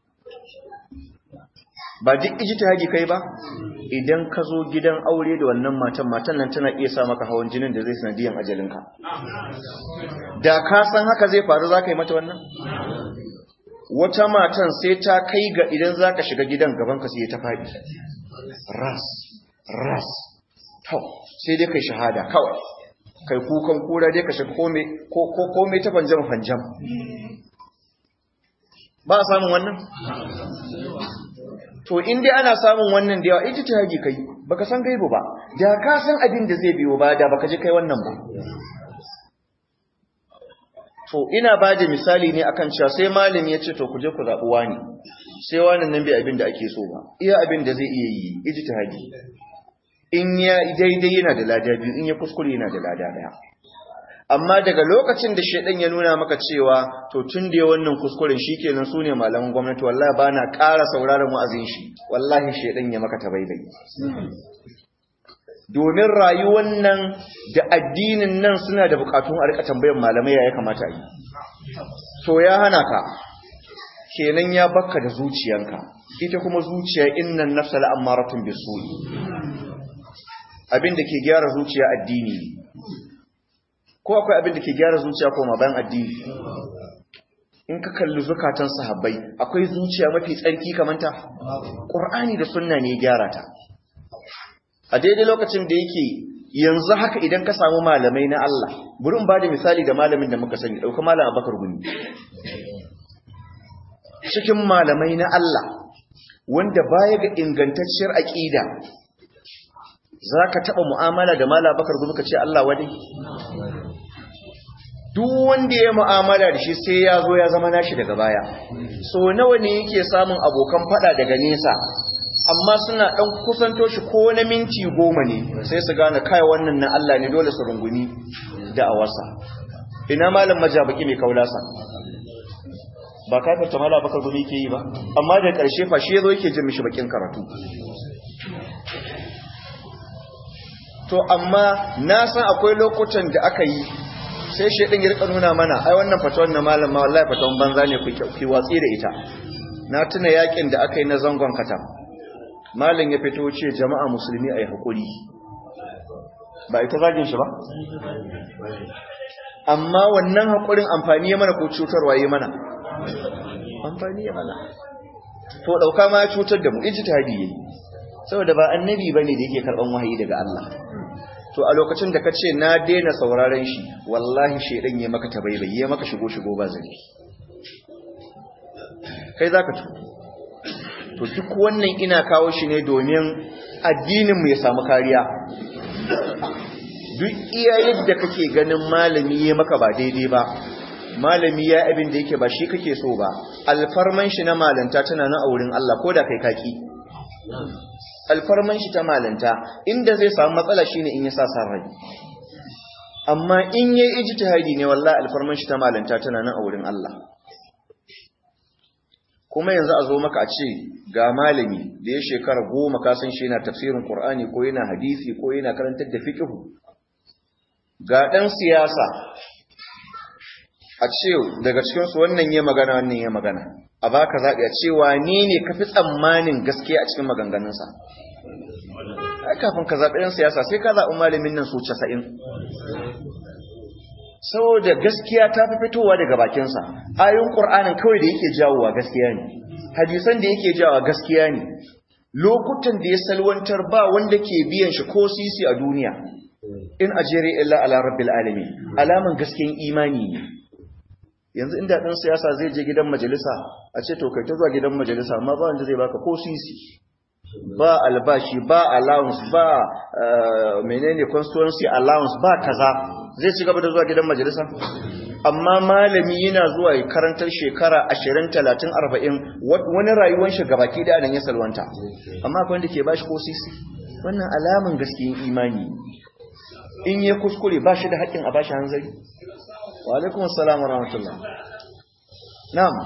ba duk ijtihadi kai ba idan ka zo gidan aure da wannan matan matan nan tana iya sa maka hawan jinin da zai sanadiyan ajalinka da ka san haka zai faru za ka yi mata wannan wata matan sai ta kai ga idan za ka shiga gidan gaban ka sai ta faɗi ras ras to sai dai kai shahada kawai kai kukan kura dai ka shiga kome ta fanjam fanjam ba a samun wannan to in dai ana samun wannan da yawa ijtihadi kai baka san gaibu ba da ka san abin da zai biyo ba da baka ji kai wannan ba to ina bada misali ne akan cewa sai malami ya ce to ku je ku zabi wani sai wannan nan bai abin da ake so ba iya abin da zai iya yi ijtihadi in ya daidai yana da lada biyu in ya kuskure yana da lada daya amma daga lokacin da shedan ya nuna maka cewa to tun da wannan kuskuren shikenan sune malaman gwamnati wallahi bana ƙara sauraron wa'azin shi wallahi shedan ya maka tabaibai domin rayuwar nan da addinin nan suna da bukatun a rika tambayar malamai ya kamata yi to ya hana ka kenan ya bakka da zuciyanka ita kuma zuciya innan nafsa la'amaratun bisu'i abin da ke gyara zuciya addini ne ko akwai abin da ke gyara zuciya ko bayan addini in ka kalli zukatan sahabbai akwai zuciya mafi tsarki kamanta qur'ani da sunna ne gyara ta a daidai lokacin da yake yanzu haka idan ka samu malamai na Allah burin ba da misali da malamin da muka sani dauka malam Abubakar Gumi cikin malamai na Allah wanda baya ga ingantacciyar aqida zaka taba mu'amala da malam Abubakar Gumi ka ce Allah wadai duk wanda ya mu'amala da shi sai ya zo ya zama nashi daga baya so nawa ne yake samun abokan fada daga nesa amma suna dan kusanto shi ko na minti goma ne sai su gane kai wannan na Allah ne dole su runguni da awasa ina malam majabaki mai kaulasa ba kafin ta mala bakar gumi ke yi ba amma da ƙarshe fa shi yazo yake jin mishi bakin karatu to amma na san akwai lokutan da aka yi sai shaidan ya rika nuna mana ai wannan fatawan na malam ma wallahi fatawan banza ne ku watsi da ita na tuna yakin da aka yi na zangon katam malam ya fito ce jama'a musulmi ai hakuri ba ita zagin shi ba amma wannan hakurin amfani ya mana ko cutarwa ya mana amfani ya mana to dauka ma ya cutar da mu ijtihadi yayi saboda ba annabi bane da yake karban wahayi daga Allah to a lokacin da ka ce na daina sauraron shi wallahi shaidan ya maka tabaibai ya maka shigo shigo ba zari kai zaka tu to duk wannan ina kawo shi ne domin addinin mu ya samu kariya duk iya yadda kake ganin malami ya maka ba daidai ba malami ya abin da yake ba shi kake so ba alfarman shi na malanta tana nan a wurin Allah ko da kai kaki alfarman shi ta malanta inda zai samu matsala shine in ya sa san rai amma in yayi ijtihadi ne wallahi alfarman shi ta malanta tana nan a wurin Allah kuma yanzu a zo maka a ce ga malami da ya shekara goma ka san shi yana tafsirin Qur'ani ko yana hadisi ko yana karantar da fiqh ga dan siyasa a ce daga cikinsu wannan ya magana wannan ya magana a baka zaɓi a cewa ni ne ka fi tsammanin gaskiya a cikin maganganunsa ai kafin ka zaɓi ɗan siyasa sai ka zaɓi malamin nan su casa'in saboda gaskiya ta fi fitowa daga bakinsa ayoyin ƙur'anin kawai da yake jawowa gaskiya ne hadisan da yake jawowa gaskiya ne lokutan da ya salwantar ba wanda ke biyan shi ko sisi a duniya in ajere illa ala rabbil alamin alaman gaskiyan imani ne yanzu inda ɗan siyasa zai je gidan majalisa a ce to kai ta zuwa gidan majalisa amma ba wanda zai baka ko sisi ba albashi ba allowance ba menene constituency allowance ba kaza zai ci gaba da zuwa gidan majalisa amma malami yana zuwa karantar shekara 20 30 40 wani rayuwar shi gabaki da nan ya salwanta amma akwai wanda ke bashi ko sisi wannan alaman gaskiyan imani in ya kuskure ba shi da haƙƙin a bashi hanzari wa alaikum assalam wa rahmatullah na'am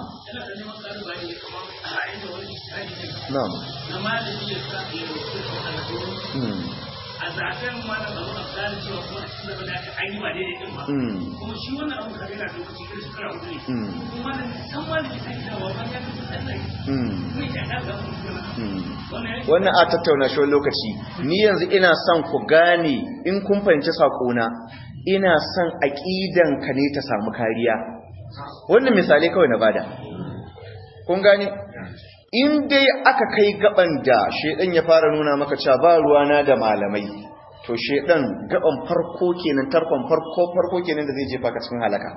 na'am a zaben wannan abu a gane cewa kuma a cikin da aka an yi ba daidai din ba kuma shi wannan abu da yana lokaci irin shekara hudu ne kuma da san ma da kisa gida wa ban ya fi tsalle kuma ya ga ga wannan a tattauna shi wani lokaci ni yanzu ina son ku gane in kun fahimci saƙona ina son aƙidan ka ne ta samu kariya wannan misali kawai na bada kun gane in dai aka kai gaban da shedan ya fara nuna maka cewa ba ruwana da malamai to shedan gaban farko kenan tarkon farko farko kenan da zai jefa ka cikin halaka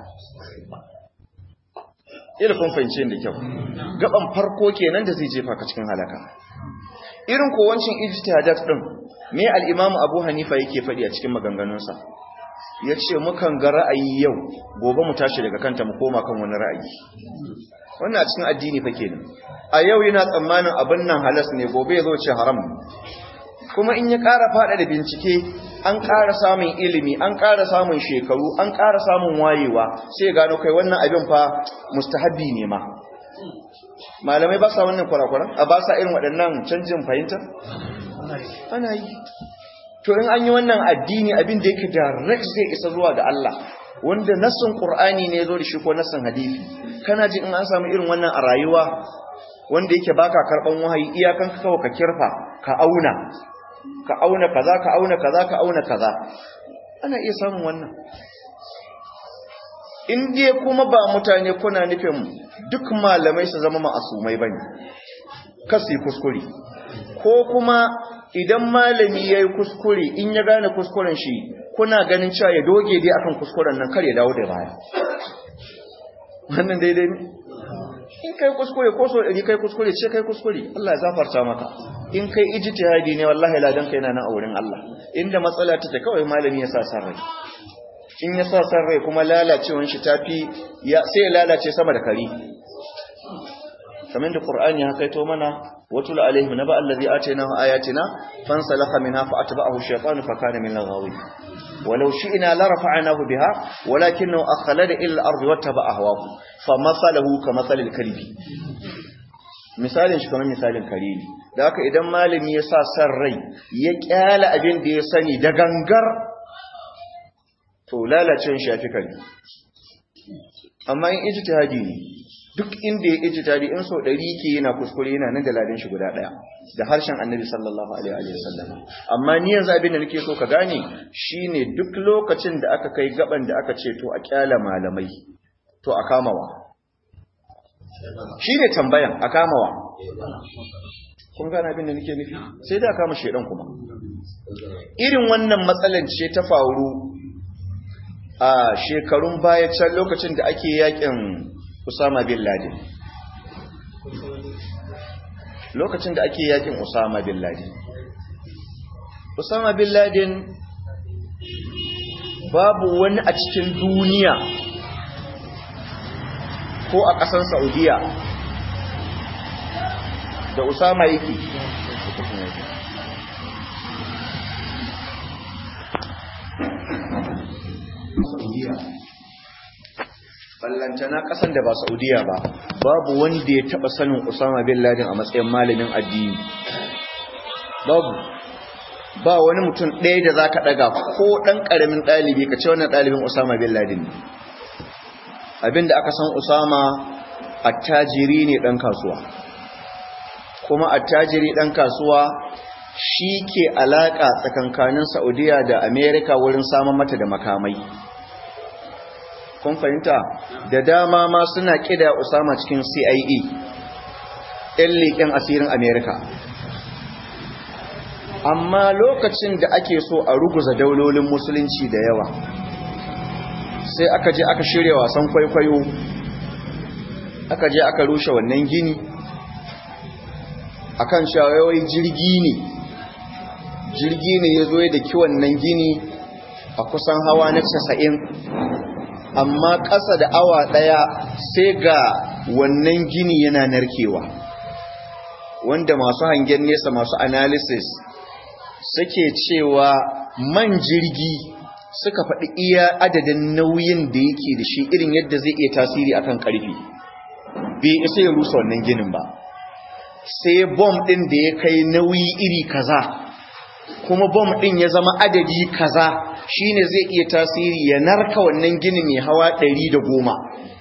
ila kun fahimce da kyau gaban farko kenan da zai jefa ka cikin halaka irin ko wancin ijtihadat din me al-imamu Abu Hanifa yake faɗi a cikin maganganunsa yace mukan ga ra'ayi yau gobe mu tashi daga kanta mu koma kan wani ra'ayi wannan a cikin addini fa kenan a yau yana tsammanin abin nan halas ne gobe ya zo ce haram kuma in ya ƙara faɗa da bincike an ƙara samun ilimi an ƙara samun shekaru an ƙara samun wayewa sai gano kai wannan abin fa mustahabbi ne ma malamai ba sa wannan kwarakwaran a ba sa irin waɗannan canjin fahimta ana yi to in an yi wannan addini abin da yake direct zai isa zuwa ga Allah wanda nassin Qur'ani ne ya zo da shi ko nassin hadisi kana ji in an samu irin wannan a rayuwa wanda yake baka karban wahayi iyakan ka kawo ka kirfa ka auna ka auna kaza ka auna kaza ka auna kaza ana iya samun wannan in dai kuma ba mutane kuna nufin duk malamai su zama ma'asumai bane kasi kuskure ko kuma idan malami yayi kuskure in ya gane kuskuren shi kuna ganin cewa ya doge dai akan kuskuren nan kar ya dawo da baya wannan daidai ne in kai kuskure ko so ɗari kai kuskure ce kai kuskure Allah ya zafarta maka in kai ijtihadi ne wallahi ladan kai na nan a wurin Allah inda matsala take kawai malami ya sa san rai in ya sa san rai kuma lalacewan shi tafi ya sai ya lalace sama da kari kamar da Qur'ani ya kaito mana watul alaihim naba allazi atainahu ayatina fansalakha minha fa atba'ahu shaytanu fa kana min al-ghawin ولو شئنا لرفعناه بها ولكنه أخلد إلى الأرض واتبع هواه فمثله كمثل الكلب misalin shi kamar misalin kare ne da haka idan malami ya sa san rai ya kyala abin da ya sani da gangar to lalacin shafi kare amma in ijtihadi ne duk inda ya ijtihadi in so ɗari ke yana kuskure yana nan da ladin shi guda ɗaya da harshen annabi sallallahu alaihi wa sallam amma ni yanzu abin da nake so ka gane shine duk lokacin da aka kai gaban da aka ce to a kyala malamai to a kamawa shine tambayan a kamawa kun gane abin da nake nufi sai da kama shedan kuma irin wannan matsalan ce ta faru a shekarun baya can lokacin da ake yakin Usama bin Laden lokacin da ake yakin Usama bin Laden Usama bin Laden babu wani a cikin duniya ko a ƙasar Saudiya da Usama yake Saudiya ballantana kasan da ba Saudiya ba babu wanda ya taba sanin Usama bin Laden a matsayin malamin addini babu ba wani mutum ɗaya da zaka daga ko dan karamin dalibi ka ce wannan dalibin Usama bin Laden ne abinda aka san usama attajiri ne ɗan kasuwa kuma attajiri ɗan kasuwa shi ke alaƙa tsakankanin saudiya da amerika wurin samun mata da makamai kun fahimta da dama ma suna ƙida usama cikin cia ɗin leƙen asirin amerika amma lokacin da ake so a ruguza daulolin musulunci da yawa sai aka je aka shirya wasan kwaikwayo aka je aka rushe wannan gini akan shawayoyi jirgi ne jirgi ne ya zo da kiwon nan gini a kusan hawa na casa'in amma ƙasa da awa ɗaya sai ga wannan gini yana narkewa wanda masu hangen nesa masu analysis suke cewa man jirgi suka faɗi iya adadin nauyin da yake da shi irin yadda zai iya tasiri akan ƙarfi bai isa ya rusa wannan ginin ba sai bom ɗin da ya kai nauyi iri kaza kuma bom ɗin ya zama adadi kaza shine zai iya tasiri ya narka wannan ginin mai hawa ɗari da goma.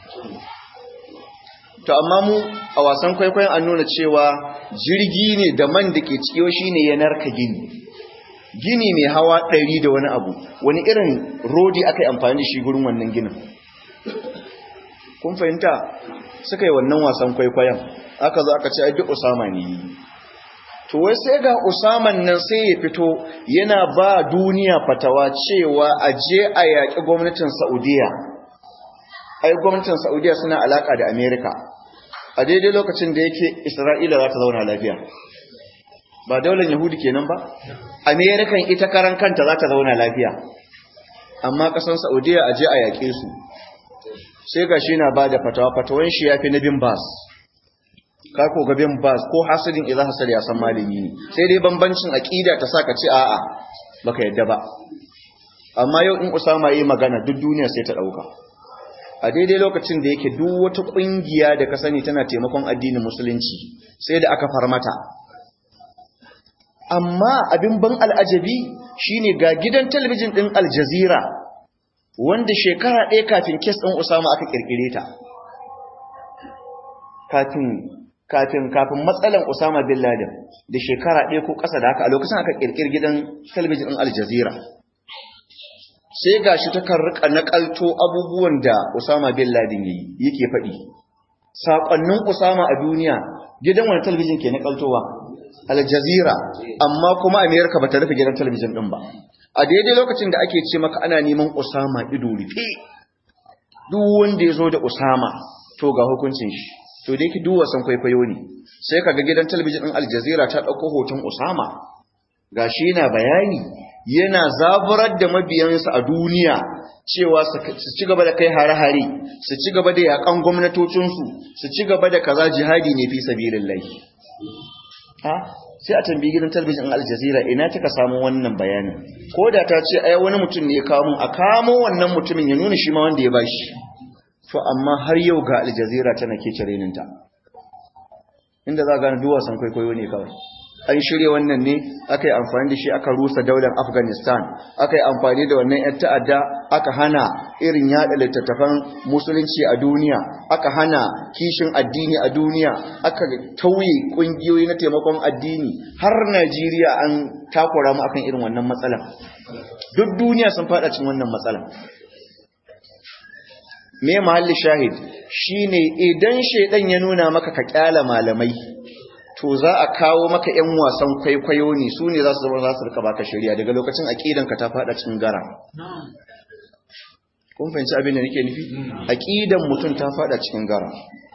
to amma mu a wasan kwaikwayon an nuna cewa jirgi ne da man da ke cikiyo shine ya narka gini gini mai hawa ɗari da wani abu wani irin rodi aka yi amfani da shi gurin wannan ginin kun fahimta suka yi wannan wasan kwaikwayon aka zo aka ce ai duk usama ne to wai sai ga usaman nan sai ya fito yana ba duniya fatawa cewa a je a yaƙi gwamnatin saudiya ai gwamnatin saudiya suna alaƙa da amerika a daidai lokacin da yake isra'ila za ta zauna lafiya ba daular yahudi kenan ba amerikan ita karan kanta za ta zauna lafiya amma ƙasan saudiya a je a yaƙe su sai ga shi na ba da fatawa fatawan shi ya fi na bin bas ka ko ga bin bas ko hasidin idan hasad ya san malami ne sai dai bambancin aqida ta saka ce a'a baka yadda ba amma yau in usama yayi magana duk duniya sai ta dauka a daidai lokacin da yake duk wata kungiya da ka sani tana taimakon addinin musulunci sai da aka farmata amma abin ban al'ajabi shine ga gidan talabijin din Al Jazeera wanda shekara ɗaya kafin kes ɗin Usama aka kirkire ta kafin kafin kafin matsalan Usama bin Laden da shekara ɗaya ko ƙasa da haka a lokacin aka kirkir gidan talabijin ɗin Al Jazeera sai gashi ta kan rika nakalto abubuwan da Usama bin Laden yayi yake faɗi sakonnin Usama a duniya gidan wani talabijin ke nakaltowa Al Jazeera amma kuma America bata rufe gidan talabijin din ba a daidai lokacin da ake ce maka ana neman Usama ido rufe duk wanda ya zo da Usama to ga hukuncin shi to da yake duk wasan kwaikwayo ne sai kaga gidan talabijin din Al Jazeera ta dauko hoton Usama gashi yana bayani yana zaburar da mabiyansa a duniya cewa su ci gaba da kai hare-hare su ci gaba da yakan gwamnatocinsu su ci gaba da kaza jihadi ne fi sabilillahi ha sai a tambayi gidan talabijin Al Jazeera ina kika samu wannan bayanin ko da ta ce ai wani mutum ne ya kawo mun a kamo wannan mutumin ya nuna shi ma wanda ya bashi to amma har yau ga Al Jazeera tana ke cireninta inda za ga duk wasan kwaikwayo ne kawai an shirya wannan ne aka yi amfani da shi aka rusa daular afghanistan aka yi amfani da wannan 'yan ta'adda aka hana irin yada littattafan musulunci a duniya aka hana kishin addini a duniya aka tauye kungiyoyi na taimakon addini har najeriya an takura mu akan irin wannan matsala duk duniya sun fada cikin wannan matsala me mahalli shahid shine idan shedan ya nuna maka ka kyala malamai to za a kawo maka ‘yan wasan kwaikwayo ne su ne za su zama za su rika baka shari'a daga lokacin aƙidanka ta faɗa cikin gara. Kun fahimci abin da nake nufi? Aƙidan mutum ta faɗa cikin gara.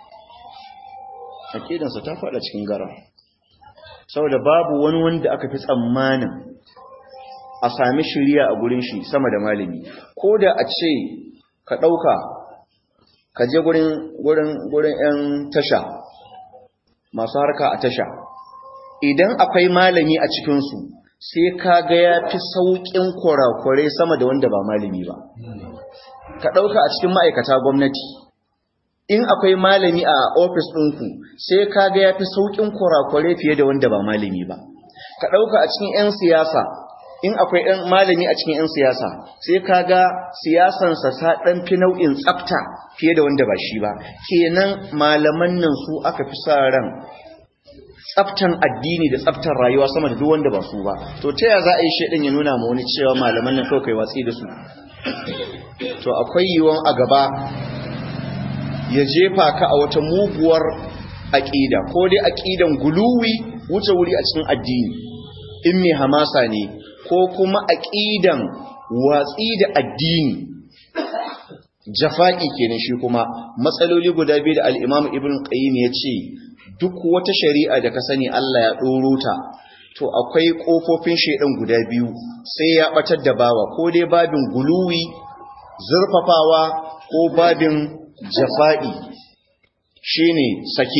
Aƙidansa ta faɗa cikin gara. Saboda babu wani wanda aka fi tsammanin a sami shari'a a gurin shi sama da malami. Ko da a ce ka ɗauka ka je gurin ‘yan tasha masu harka a tasha idan akwai malami a cikinsu sai ka ga ya fi sauƙin kurakurai sama da wanda ba malami ba ka ɗauka a cikin ma'aikata gwamnati in akwai malami a ofis ɗinku sai ka ga ya fi sauƙin kurakurai fiye da wanda ba malami ba ka ɗauka a cikin 'yan siyasa in akwai ɗan malami a cikin 'yan siyasa sai ka ga siyasansa ta ɗan fi nau'in tsafta fiye da wanda ba shi ba kenan malaman nan su aka fi sa ran tsaftan addini da tsaftan rayuwa sama da duk wanda ba su ba to ta ya za a yi shaidan ya nuna ma wani cewa malaman nan kawai kai watsi da su to akwai yiwuwan a gaba ya jefa ka a wata muguwar aƙida ko dai aƙidan guluwi wuce wuri a cikin addini in mai hamasa ne ko kuma aƙidan watsi da addini jafa'i kenan shi kuma matsaloli guda biyu da al-Imam Ibn Qayyim ya ce duk wata shari'a da ka sani Allah ya ɗoro ta to akwai ƙofofin shaidan guda biyu sai ya ɓatar da bawa ko dai babin guluwi zurfafawa ko babin jafa'i shine saki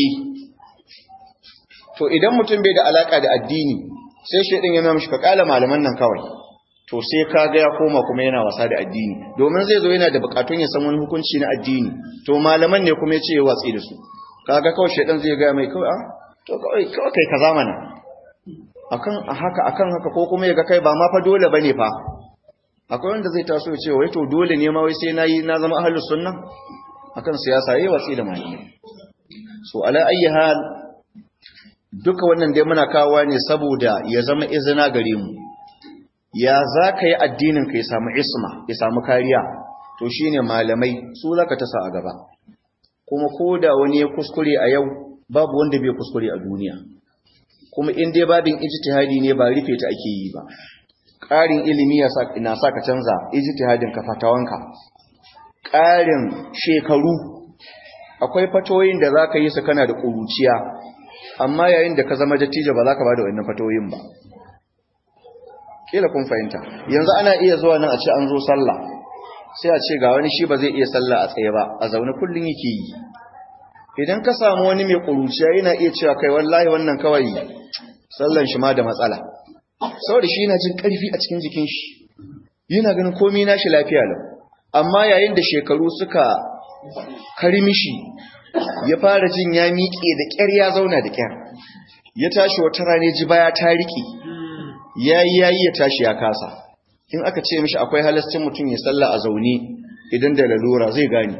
to idan mutum bai da alaka da addini sai shaidan ya mishi ka kala malaman nan kawai to sai ka ga ya koma kuma yana wasa da addini domin zai zo yana da bukatun ya san wani hukunci na addini to malaman ne kuma ya ce ya watsi da su kaga kawai shaidan zai ga mai kawai ah to kawai kawai kai kaza mana akan haka akan haka ko kuma ya ga kai ba ma fa dole bane fa akwai wanda zai taso ya ce wai to dole ne ma wai sai nayi na zama ahlus sunna akan siyasa yayi watsi da malamai so ala ayyi hal duka wannan dai muna kawo ne saboda ya zama izina gare mu ya za ka yi addinin ka ya samu isma ya samu kariya to shine malamai su zaka tasa a gaba kuma ko da wani ya kuskure a yau babu wanda bai kuskure a duniya kuma in dai babin ijtihadi ne ba rufe ta ake yi ba ƙarin ilimi na sa ka canza ijtihadin ka fatawanka ƙarin shekaru akwai fatoyin da za ka yi su kana da ƙuruciya amma yayin da ka zama dattijo ba za ka ba da wannan fatoyin ba kila kun fahimta yanzu ana iya zuwa nan a ce an zo sallah sai a ce ga wani shi ba zai iya sallah a tsaye ba a zaune kullum yake yi idan ka samu wani mai ƙuruciya yana iya cewa kai wallahi wannan kawai sallan shi ma da matsala saboda shi yana jin ƙarfi a cikin jikin shi yana ganin komai nashi lafiya lau amma yayin da shekaru suka karmishi ya fara jin ya miƙe da ƙyar ya zauna da ƙyar ya tashi wata rane ji baya ta riƙe yayi yayi ya tashi ya kasa in aka ce mishi akwai halascin mutum ya salla a zaune idan da lalura zai gane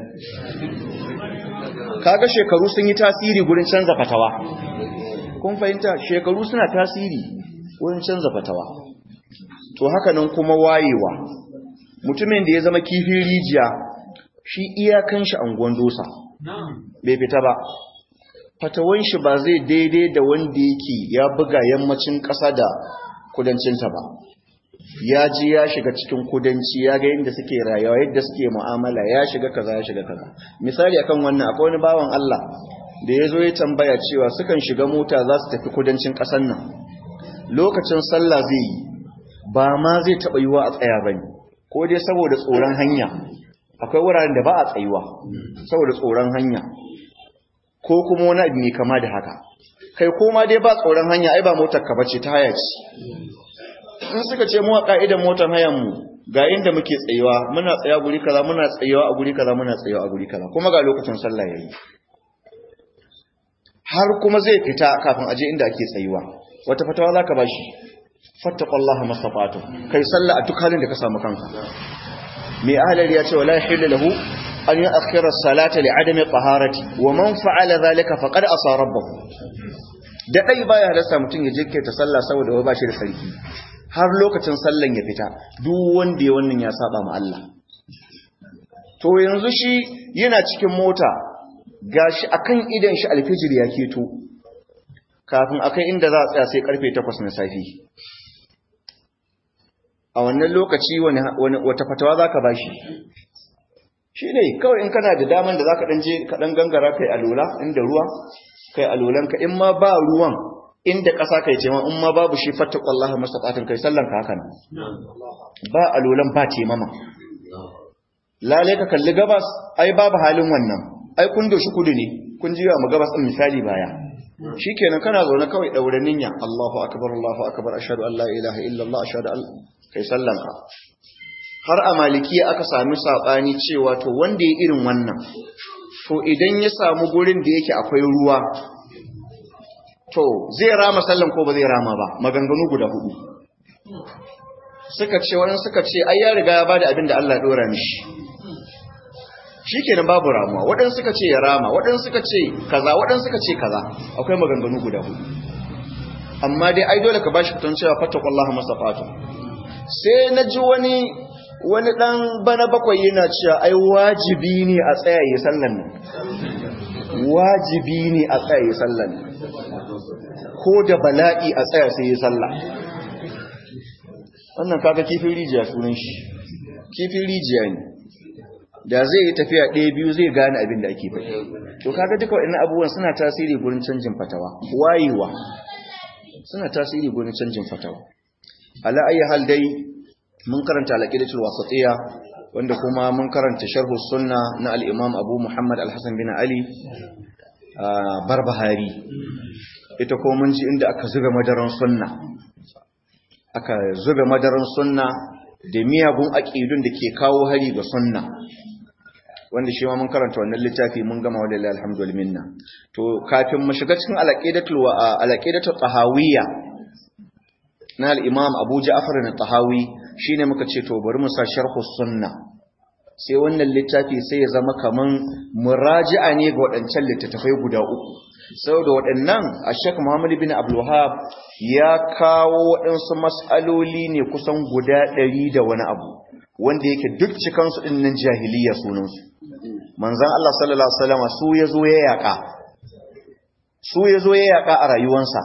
kaga shekaru sun yi tasiri gurin canza fatawa kun fahimta shekaru suna tasiri wurin canza fatawa to haka nan kuma wayewa mutumin da ya zama kifin rijiya shi iyakan shi anguwan dosa bai fita ba fatawan shi ba zai daidai da wanda yake ya buga yammacin ƙasa da kudancinta ba ya ji ya shiga cikin kudanci ya ga yadda suke rayuwa yadda suke mu'amala ya shiga kaza ya shiga kaza misali akan wannan akwai wani bawan Allah da ya zo ya tambaya cewa sukan shiga mota za su tafi kudancin ƙasar nan lokacin sallah zai yi ba ma zai taɓa yiwa a tsaya bane ko dai saboda tsoron hanya akwai wuraren da ba a tsayuwa saboda tsoron hanya ko kuma wani abu mai kama da haka kai koma dai ba tsoron hanya ai ba motar ka bace ta haya ce in suka ce mu a ka'idan motar hayan mu ga inda muke tsayuwa muna tsaya guri kaza muna tsayuwa a guri kaza muna tsayuwa a guri kaza kuma ga lokacin sallah yayi har kuma zai fita kafin aje inda ake tsayuwa wata fatawa zaka bashi fattaqullaha mastata'tum kai sallah a duk halin da ka samu kanka mai ahlal ya ce wala yahillu lahu an yu'akhkhira as-salata li'adami taharati wa man fa'ala dhalika faqad asa rabbahu da dai baya halasta mutun ya jikke ta sallah saboda ba shi da sarki har lokacin sallan ya fita duk wanda ya wannan ya saba ma Allah to yanzu shi yana cikin mota gashi akan idan shi alfijir ya keto kafin akai inda za a tsaya sai karfe 8 na safi a wannan lokaci wata fatawa za ka ba shi shi ne kawai in kana da daman da za ka ɗan je kaɗan gangara kai alola inda ruwa kai alolanka in ma ba ruwan inda ƙasa kai ce ma in ma babu shi fatta ƙwallaha masa ƙatin kai sallanka haka nan ba alolan ba ce mama lalai ka kalli gabas ai babu halin wannan ai kun doshi kudu ne kun ji mu gabas ɗin misali baya shikenan kana zaune kawai ɗaure ninya Allahu akbar Allahu akbar ashhadu an la ilaha illallah ashhadu an kai sallanka har a malikiya aka sami saɓani cewa to wanda ya irin wannan to idan ya samu gurin da yake akwai ruwa to zai rama sallan ko ba zai rama ba maganganu guda hudu suka ce wani suka ce ai ya riga ya bada abin da Allah ya dora mishi shikenan babu ramuwa waɗansu suka ce ya rama waɗansu suka ce kaza waɗansu suka ce kaza akwai maganganu guda hudu amma dai ai dole ka bashi fitan cewa fattaqullaha masafatu sai na ji wani wani dan bana bakwai yana cewa ai wajibi ne a tsaya yi sallan nan wajibi ne a tsaya yi sallan ko da bala'i a tsaya sai yi sallah wannan kaga kifin rijiya sunan shi kifin rijiya ne da zai yi tafiya ɗaya biyu zai gane abin da ake faɗi to kaga duka waɗannan abubuwan suna tasiri gurin canjin fatawa wayewa suna tasiri gurin canjin fatawa ala ayi hal dai mun karanta al-aqidatul wasatiyya wanda kuma mun karanta sharh sunna na al-imam Abu Muhammad al-Hasan bin Ali Barbahari ita ko mun ji inda aka zuga madaran sunna aka zuga madaran sunna da miyagun aqidun da ke kawo hari ga sunna wanda shi ma mun karanta wannan littafi mun gama wallahi alhamdulillah minna to kafin mu shiga cikin al-aqidatul wa al-aqidatul tahawiyya na al-imam Abu Ja'far al-Tahawi shine muka ce to bari mu sa sharhu sunna sai wannan littafi sai ya zama kaman muraji'a ne ga waɗancan littattafai guda uku saboda waɗannan a Sheikh Muhammad bin Abdul Wahhab ya kawo waɗansu mas'aloli ne kusan guda ɗari da wani abu wanda yake duk cikansu ɗin nan jahiliya sunansu manzan Allah sallallahu Alaihi wasallama su ya zo ya yaƙa su ya zo ya yaƙa a rayuwansa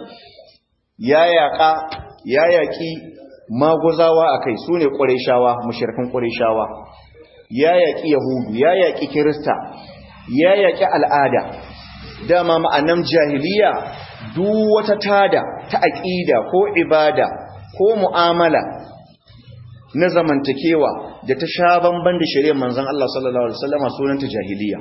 ya yaƙa ya yaƙi maguzawa a kai su ne ƙwarishawa mashirkan ƙwarishawa ya yaƙi yahudu ya yaƙi kirista ya yaƙi al'ada dama ma'anan jahiliya duk wata tada ta aƙida ko ibada ko mu'amala na zamantakewa da ta sha bamban da shari'ar manzon Allah sallallahu alaihi wasallama sunanta jahiliya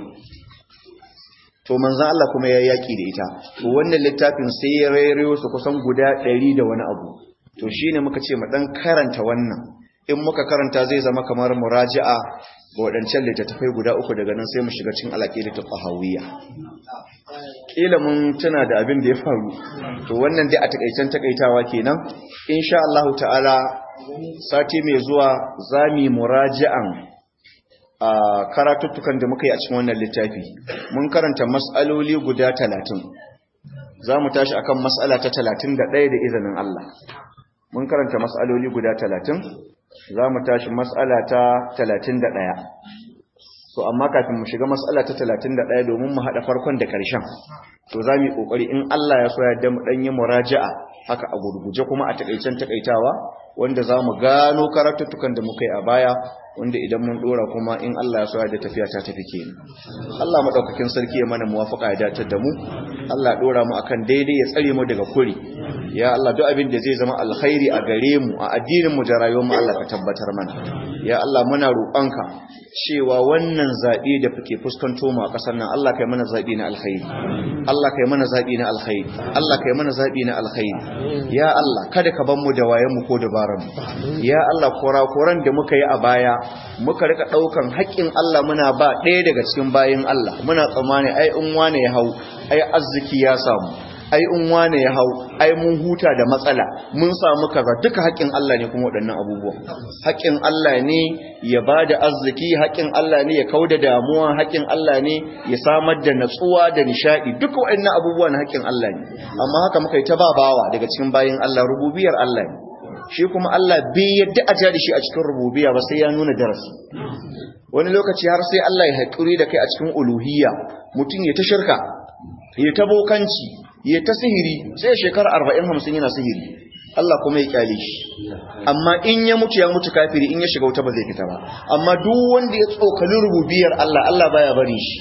to manzon Allah kuma ya yaki da ita to wannan littafin sai ya rairayo su kusan guda 100 da wani abu to shine muka ce mu dan karanta wannan in muka karanta zai zama kamar muraji'a ga wadancan littattafai guda uku daga nan sai mu shiga cikin alaqidatul tahawiyya kila mun tuna da abin da ya faru to wannan dai a takaicen takaitawa kenan insha Allah ta'ala sati mai zuwa zami muraji'an a karatuttukan da muka yi a cikin wannan littafi mun karanta mas'aloli guda talatin za mu tashi akan mas'ala ta talatin da ɗaya da izinin Allah mun karanta mas'aloli guda talatin za mu tashi mas'ala ta talatin da ɗaya so amma kafin mu shiga mas'ala ta talatin da ɗaya domin mu haɗa farkon da ƙarshen to za mu yi ƙoƙari in Allah ya so ya mu ɗan yi muraja'a haka a gurguje kuma a taƙaicen taƙaitawa wanda za mu gano karatuttukan da muka yi a baya wanda idan mun dora kuma in Allah ya so da tafiya ta tafi kenan Allah madaukakin sarki ya mana muwafaqa ya datar da mu Allah ya dora mu akan daidai ya tsare mu daga kuri ya Allah duk abin da zai zama alkhairi a gare mu a addinin mu da rayuwar mu Allah ka tabbatar mana ya Allah muna roƙonka cewa wannan zabe da fuke fuskanto mu a ƙasar nan Allah kai mana zabi na alkhairi Allah kai mana zabi na alkhairi Allah kai mana zabi na alkhairi ya Allah kada ka ban mu da wayen mu ko dabaran mu ya Allah kora-koran da muka yi a baya muka rika daukan haƙƙin Allah muna ba ɗaya daga cikin bayin Allah muna tsammani ai in wane ya hau ai arziki ya samu ai in wane ya hau ai mun huta da matsala mun samu kaza duka haƙƙin Allah ne kuma waɗannan abubuwa haƙƙin Allah ne ya bada arziki haƙƙin Allah ne ya kauda damuwa haƙƙin Allah ne ya samar da natsuwa da nishadi duka waɗannan abubuwa na haƙƙin Allah ne amma haka muka yi ta babawa daga cikin bayin Allah rububiyar Allah ne shi kuma Allah bai yadda a da shi a cikin rububiya ba sai ya nuna darasi wani lokaci har sai Allah ya haƙuri da kai a cikin uluhiyya mutum ya ta shirka ya ta bokanci ya ta sihiri sai shekara arba'in hamsin yana sihiri Allah kuma ya kyale shi amma in ya mutu ya mutu kafiri in ya shiga wuta ba zai fita ba amma duk wanda ya tsokali rububiyar Allah Allah baya bari shi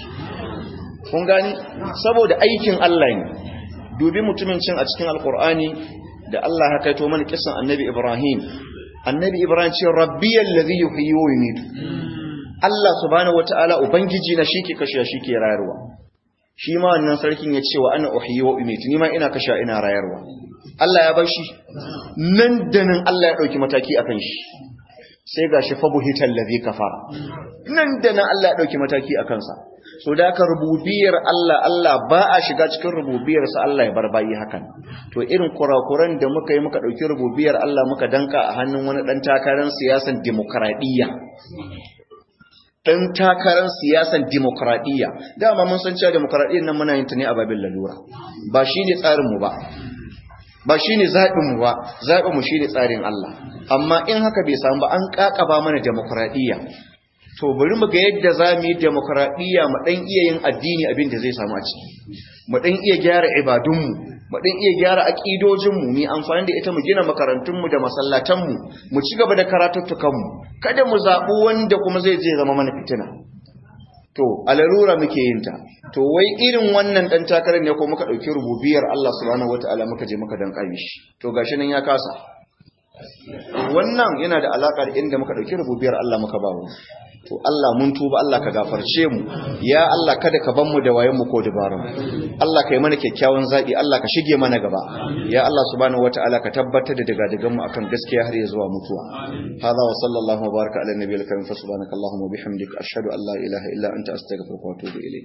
kun gani saboda aikin Allah ne dubi mutumin cin a cikin alkur'ani da Allah ya kaito mana kisan annabi Ibrahim annabi Ibrahim ce rabbiyal ladhi yuhyi wa yumiitu Allah subhanahu wataala ubangiji na shike kashe shike rayarwa shi ma wannan sarkin ya ce wa ana uhyi wa umitu ni ma ina kasha ina rayarwa Allah ya bar shi nan da nan Allah ya dauki mataki akan shi sai gashi fa buhital ladhi kafara nan da nan Allah ya dauki mataki a kansa so da ka rububiyar Allah Allah ba a shiga cikin rububiyar sa Allah ya bar bayi hakan to irin kurakuran da muka yi muka dauki rububiyar Allah muka danka a hannun wani dan takarar siyasan demokradiyya dan takarar siyasan demokradiyya dama mun san cewa demokradiyyar nan muna yin ta ne a babin lalura ba shine tsarin mu ba ba shine zaɓin mu ba zaɓin mu shine tsarin Allah amma in haka bai samu ba an kakaba mana demokradiyya to bari mu ga yadda za mu yi demokradiyya mu dan iya yin addini abin da zai samu a ciki mu dan iya gyara ibadunmu mu dan iya gyara aqidojinmu mu amfani da ita mu gina makarantunmu da masallatanmu mu ci gaba da karatuttukanmu kada mu zaɓi wanda kuma zai je zama mana fitina to alarura muke yin ta to wai irin wannan dan takarar ne ko muka dauki rububiyar Allah subhanahu wataala muka je muka dan shi to gashi nan ya kasa wannan yana da alaka da inda muka dauki rububiyar Allah muka ba mu to Allah mun tuba Allah ka gafarce mu ya Allah kada ka ban mu da wayen mu ko dabarun Allah ka yi mana kyakkyawan zabi Allah ka shige mana gaba ya Allah subhanahu wataala ka tabbatar da daga dagan mu akan gaskiya har ya zuwa mutuwa hada wa sallallahu wa baraka ala nabiyil karim fa subhanaka allahumma wa bihamdika ashhadu an la ilaha illa anta astaghfiruka wa atubu ilayk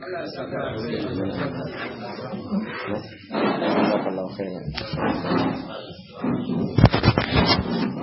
jazakallahu khairan